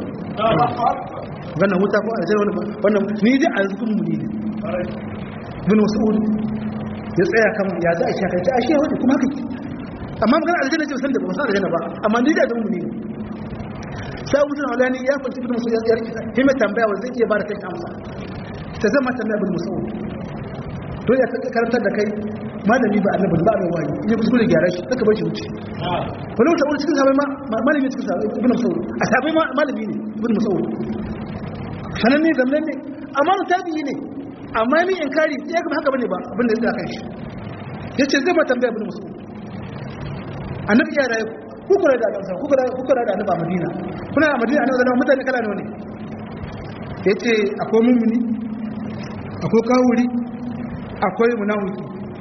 Speaker 2: wannan wuta ko aljanna wannan ni dai a yanzu mu ne bin mas'ud ya tsaya kan ya za a shaka ta ashe wani kuma haka amma magana aljanna ce san da ba san aljanna ba amma ni da zan mu ne sai Abu Sa'id Alani ya fanci bin Mas'ud ya rike sai mai tambaya wanda zai iya bada kai amsa ta zama tambaya bin Mas'ud to ya karantar da kai malami ba annabi ba mai wayi in ya kuskure gyara shi saka bar shi wuce wani wata wani cikin sabai ma malami cikin sabai ibn Mas'ud a sabai malami ne ibn Mas'ud sanan ne zamnan ne amma tabi'i ne amma ni in kari ya gaba haka bane ba abinda ya kan shi yace zai ma tambaya ibn mas'ud annabi ya rayu kukura da kansa kukura kukura da annabi a madina kuna a madina annabi zama mutane kala ne yace akwai mumini akwai kawuri akwai munafiki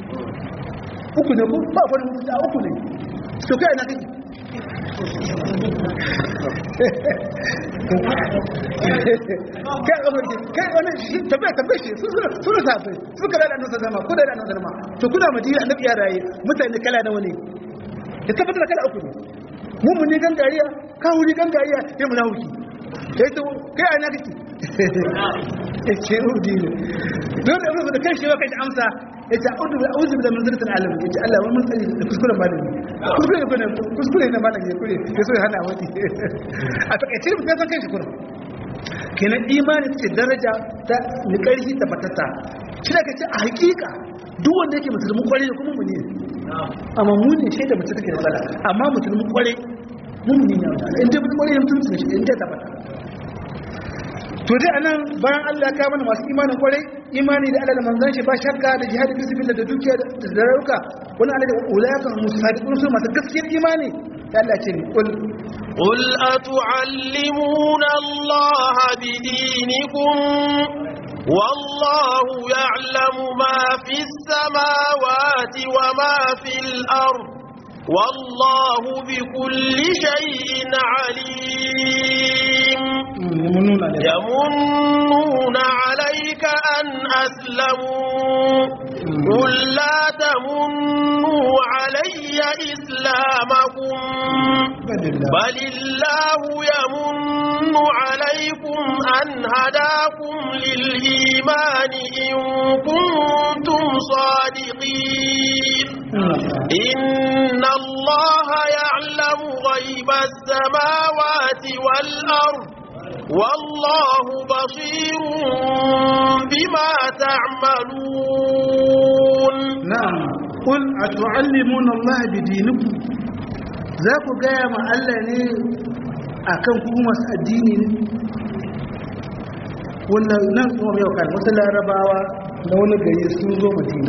Speaker 2: uku ne ko ba akwai mutunci a uku ne to kai na kake kai amurki kai wani shi tafiya tafiya shi su suna tafi su kada da annabi zama ko da annabi zama to kuna madina annabi ya raye mutane kala nawa ne ya tabbatar da kala uku ne mu mun ne gangariya ka wuri gangariya ya mu nahuki kai to kai ana kake ce udi ne don da abubuwa da kai shi kai amsa ya ce audu bi auzu bi manzilatil alam ya ce Allah wani tsari da kuskuren malami kuskure ne kuma kuskure ne malami ya kure ya so ya hana wani a takaice mutum ya san kai shi kuma kenan imani ce daraja ta ni karfi ta batata shi da kace a hakika duk wanda yake musulmi kware kuma mu ne amma mu ne shaida mutum take da matsala amma musulmi kware mun ne ne in dai mutum kware mutum ne shi in dai ta bata to dai anan bayan Allah ka mana masu imanin kwarai imani da Allah da manzon shi ba shakka da jihadi fi sabilillah da dukiya da rayuka wani Allah da ulaka musadiqun su masu gaskiyar imani da Allah ce kul
Speaker 1: قل أتعلمون الله بدينكم والله يعلم ما في السماوات وما في الأرض والله بكل شيء عليم يمنون عليك أن أسلموا قل لا تمنوا علي إسلامكم بل الله يمن عليكم أن هداكم للإيمان إن كنتم صادقين إن الله يعلم غيب السماوات والأرض والله بصير بما تعملون
Speaker 2: na'am qul atu'allimuna Allah bidinikum za ku gaya ma Allah ne akan ku masu addini ne wannan nan kuma yau kan wasu larabawa na wani gari sun zo madina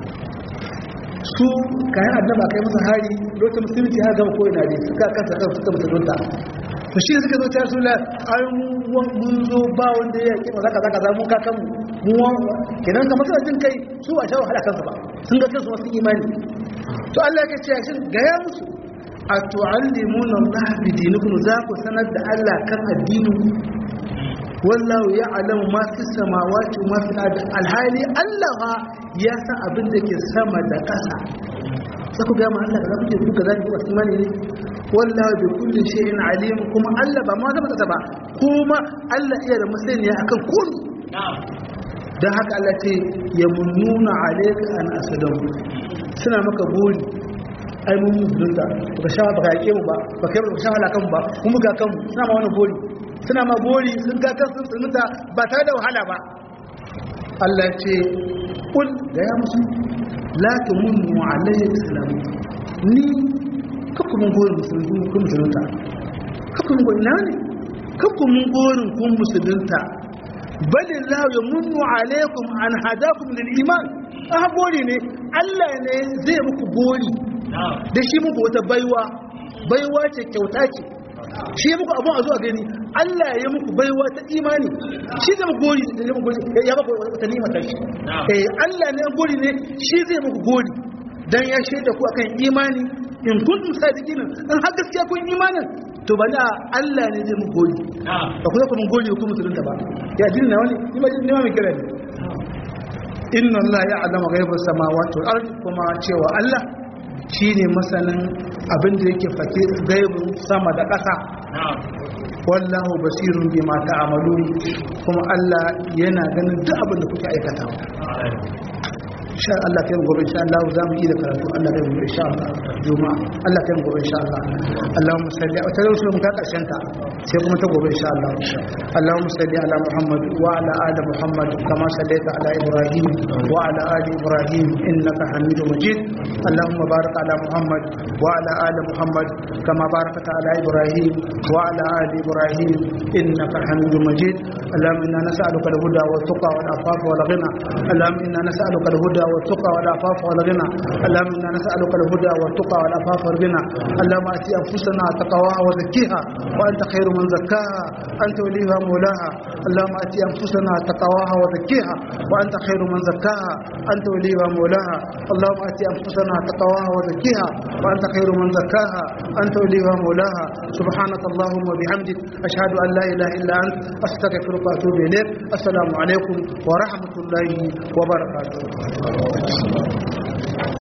Speaker 2: su kayan annaba kai masa hari lokacin musulunci ya gama koyi na ne suka kansa kan suka musulunta to shi suka zo ta su la ai mun zo ba wanda ya kima zaka zaka za mun kakan mu mu kenan kamar suna jin kai su a sha wahala kansu ba sun ga kansu masu imani to Allah ya ce shin ga ya musu a tu'allimuna Allah bi dinikum za ku sanar da Allah kan addinin wallahu ya'lamu ma fi samawati wa ma fil ardi alhali Allah ya san abin da ke sama da ƙasa sai ku ga ma Allah da kuke kuka zaki ku imani ne wallahu bi kulli shay'in alim kuma Allah ba ma zama ta ba kuma Allah iya da masaniya akan komai dan haka Allah ce yamununa alayka an asadamu suna maka buri ai mun musulunta ba sha ba ka mu ba ba kai ba sha wala kan ba kuma ga kan suna ma wannan buri suna ma buri sun ga kan sun tsunuta ba tare da wahala ba Allah ce kul da ya musu la tumunnu alayya islam ni kakku mun gorin musulunta kun musulunta kakku mun gorin na ne kakku mun gorin kun musulunta bali la yamunnu alaykum an hadakum lil iman ah gori ne Allah ne zai muku gori da shi muku wata baiwa baiwa ce kyauta ce shi ya muku abun a zuwa gani Allah ya muku baiwa ta imani shi zai muku gori da ya muku gori ya muku wata nima ta shi eh Allah ne gori ne shi zai muku gori dan ya shaida ku akan imani in kuntum sadiqin in har gaskiya kun imanin to bana Allah ne zai muku gori ba ku zaka mun gori ku musulunta ba ya jin na wani ni ma jin mai kira ne inna Allah ya'lamu ghaibas samawati wal ardi kuma cewa Allah shine masanin abin da yake fake gaibin sama da ƙasa wallahu basirun bima ta'malun kuma Allah yana ganin duk abin da kuke aikata insha Allah kai gobe insha Allah za mu yi da karatu Allah kai gobe insha Allah juma'a Allah kai gobe insha Allah Allahumma salli wa sallim sun ka karshen ta sai kuma ta gobe insha Allah Allahumma salli ala Muhammad wa ala ali Muhammad kama sallaita ala Ibrahim wa ala ali Ibrahim innaka Hamidum Majid Allahumma barik ala Muhammad wa ala ali Muhammad kama barakta ala Ibrahim wa ala ali Ibrahim innaka Hamidum Majid اللهم انا نسالك الهدى والتقى والعفاف والغنى اللهم انا نسالك الهدى والتقى والعفاف والغنى اللهم انا نسالك الهدى والتقى والعفاف والغنى اللهم اتي انفسنا تقواها وزكيها وانت خير من زكاها انت وليها مولاها اللهم اتي انفسنا تقواها وزكيها وانت خير من زكاها انت وليها مولاها اللهم اتي انفسنا تقواها وزكيها وانت خير من زكاها انت وليها مولاها سبحانك اللهم وبحمدك اشهد ان لا اله الا انت استغفرك واتوب اليك السلام عليكم ورحمه الله وبركاته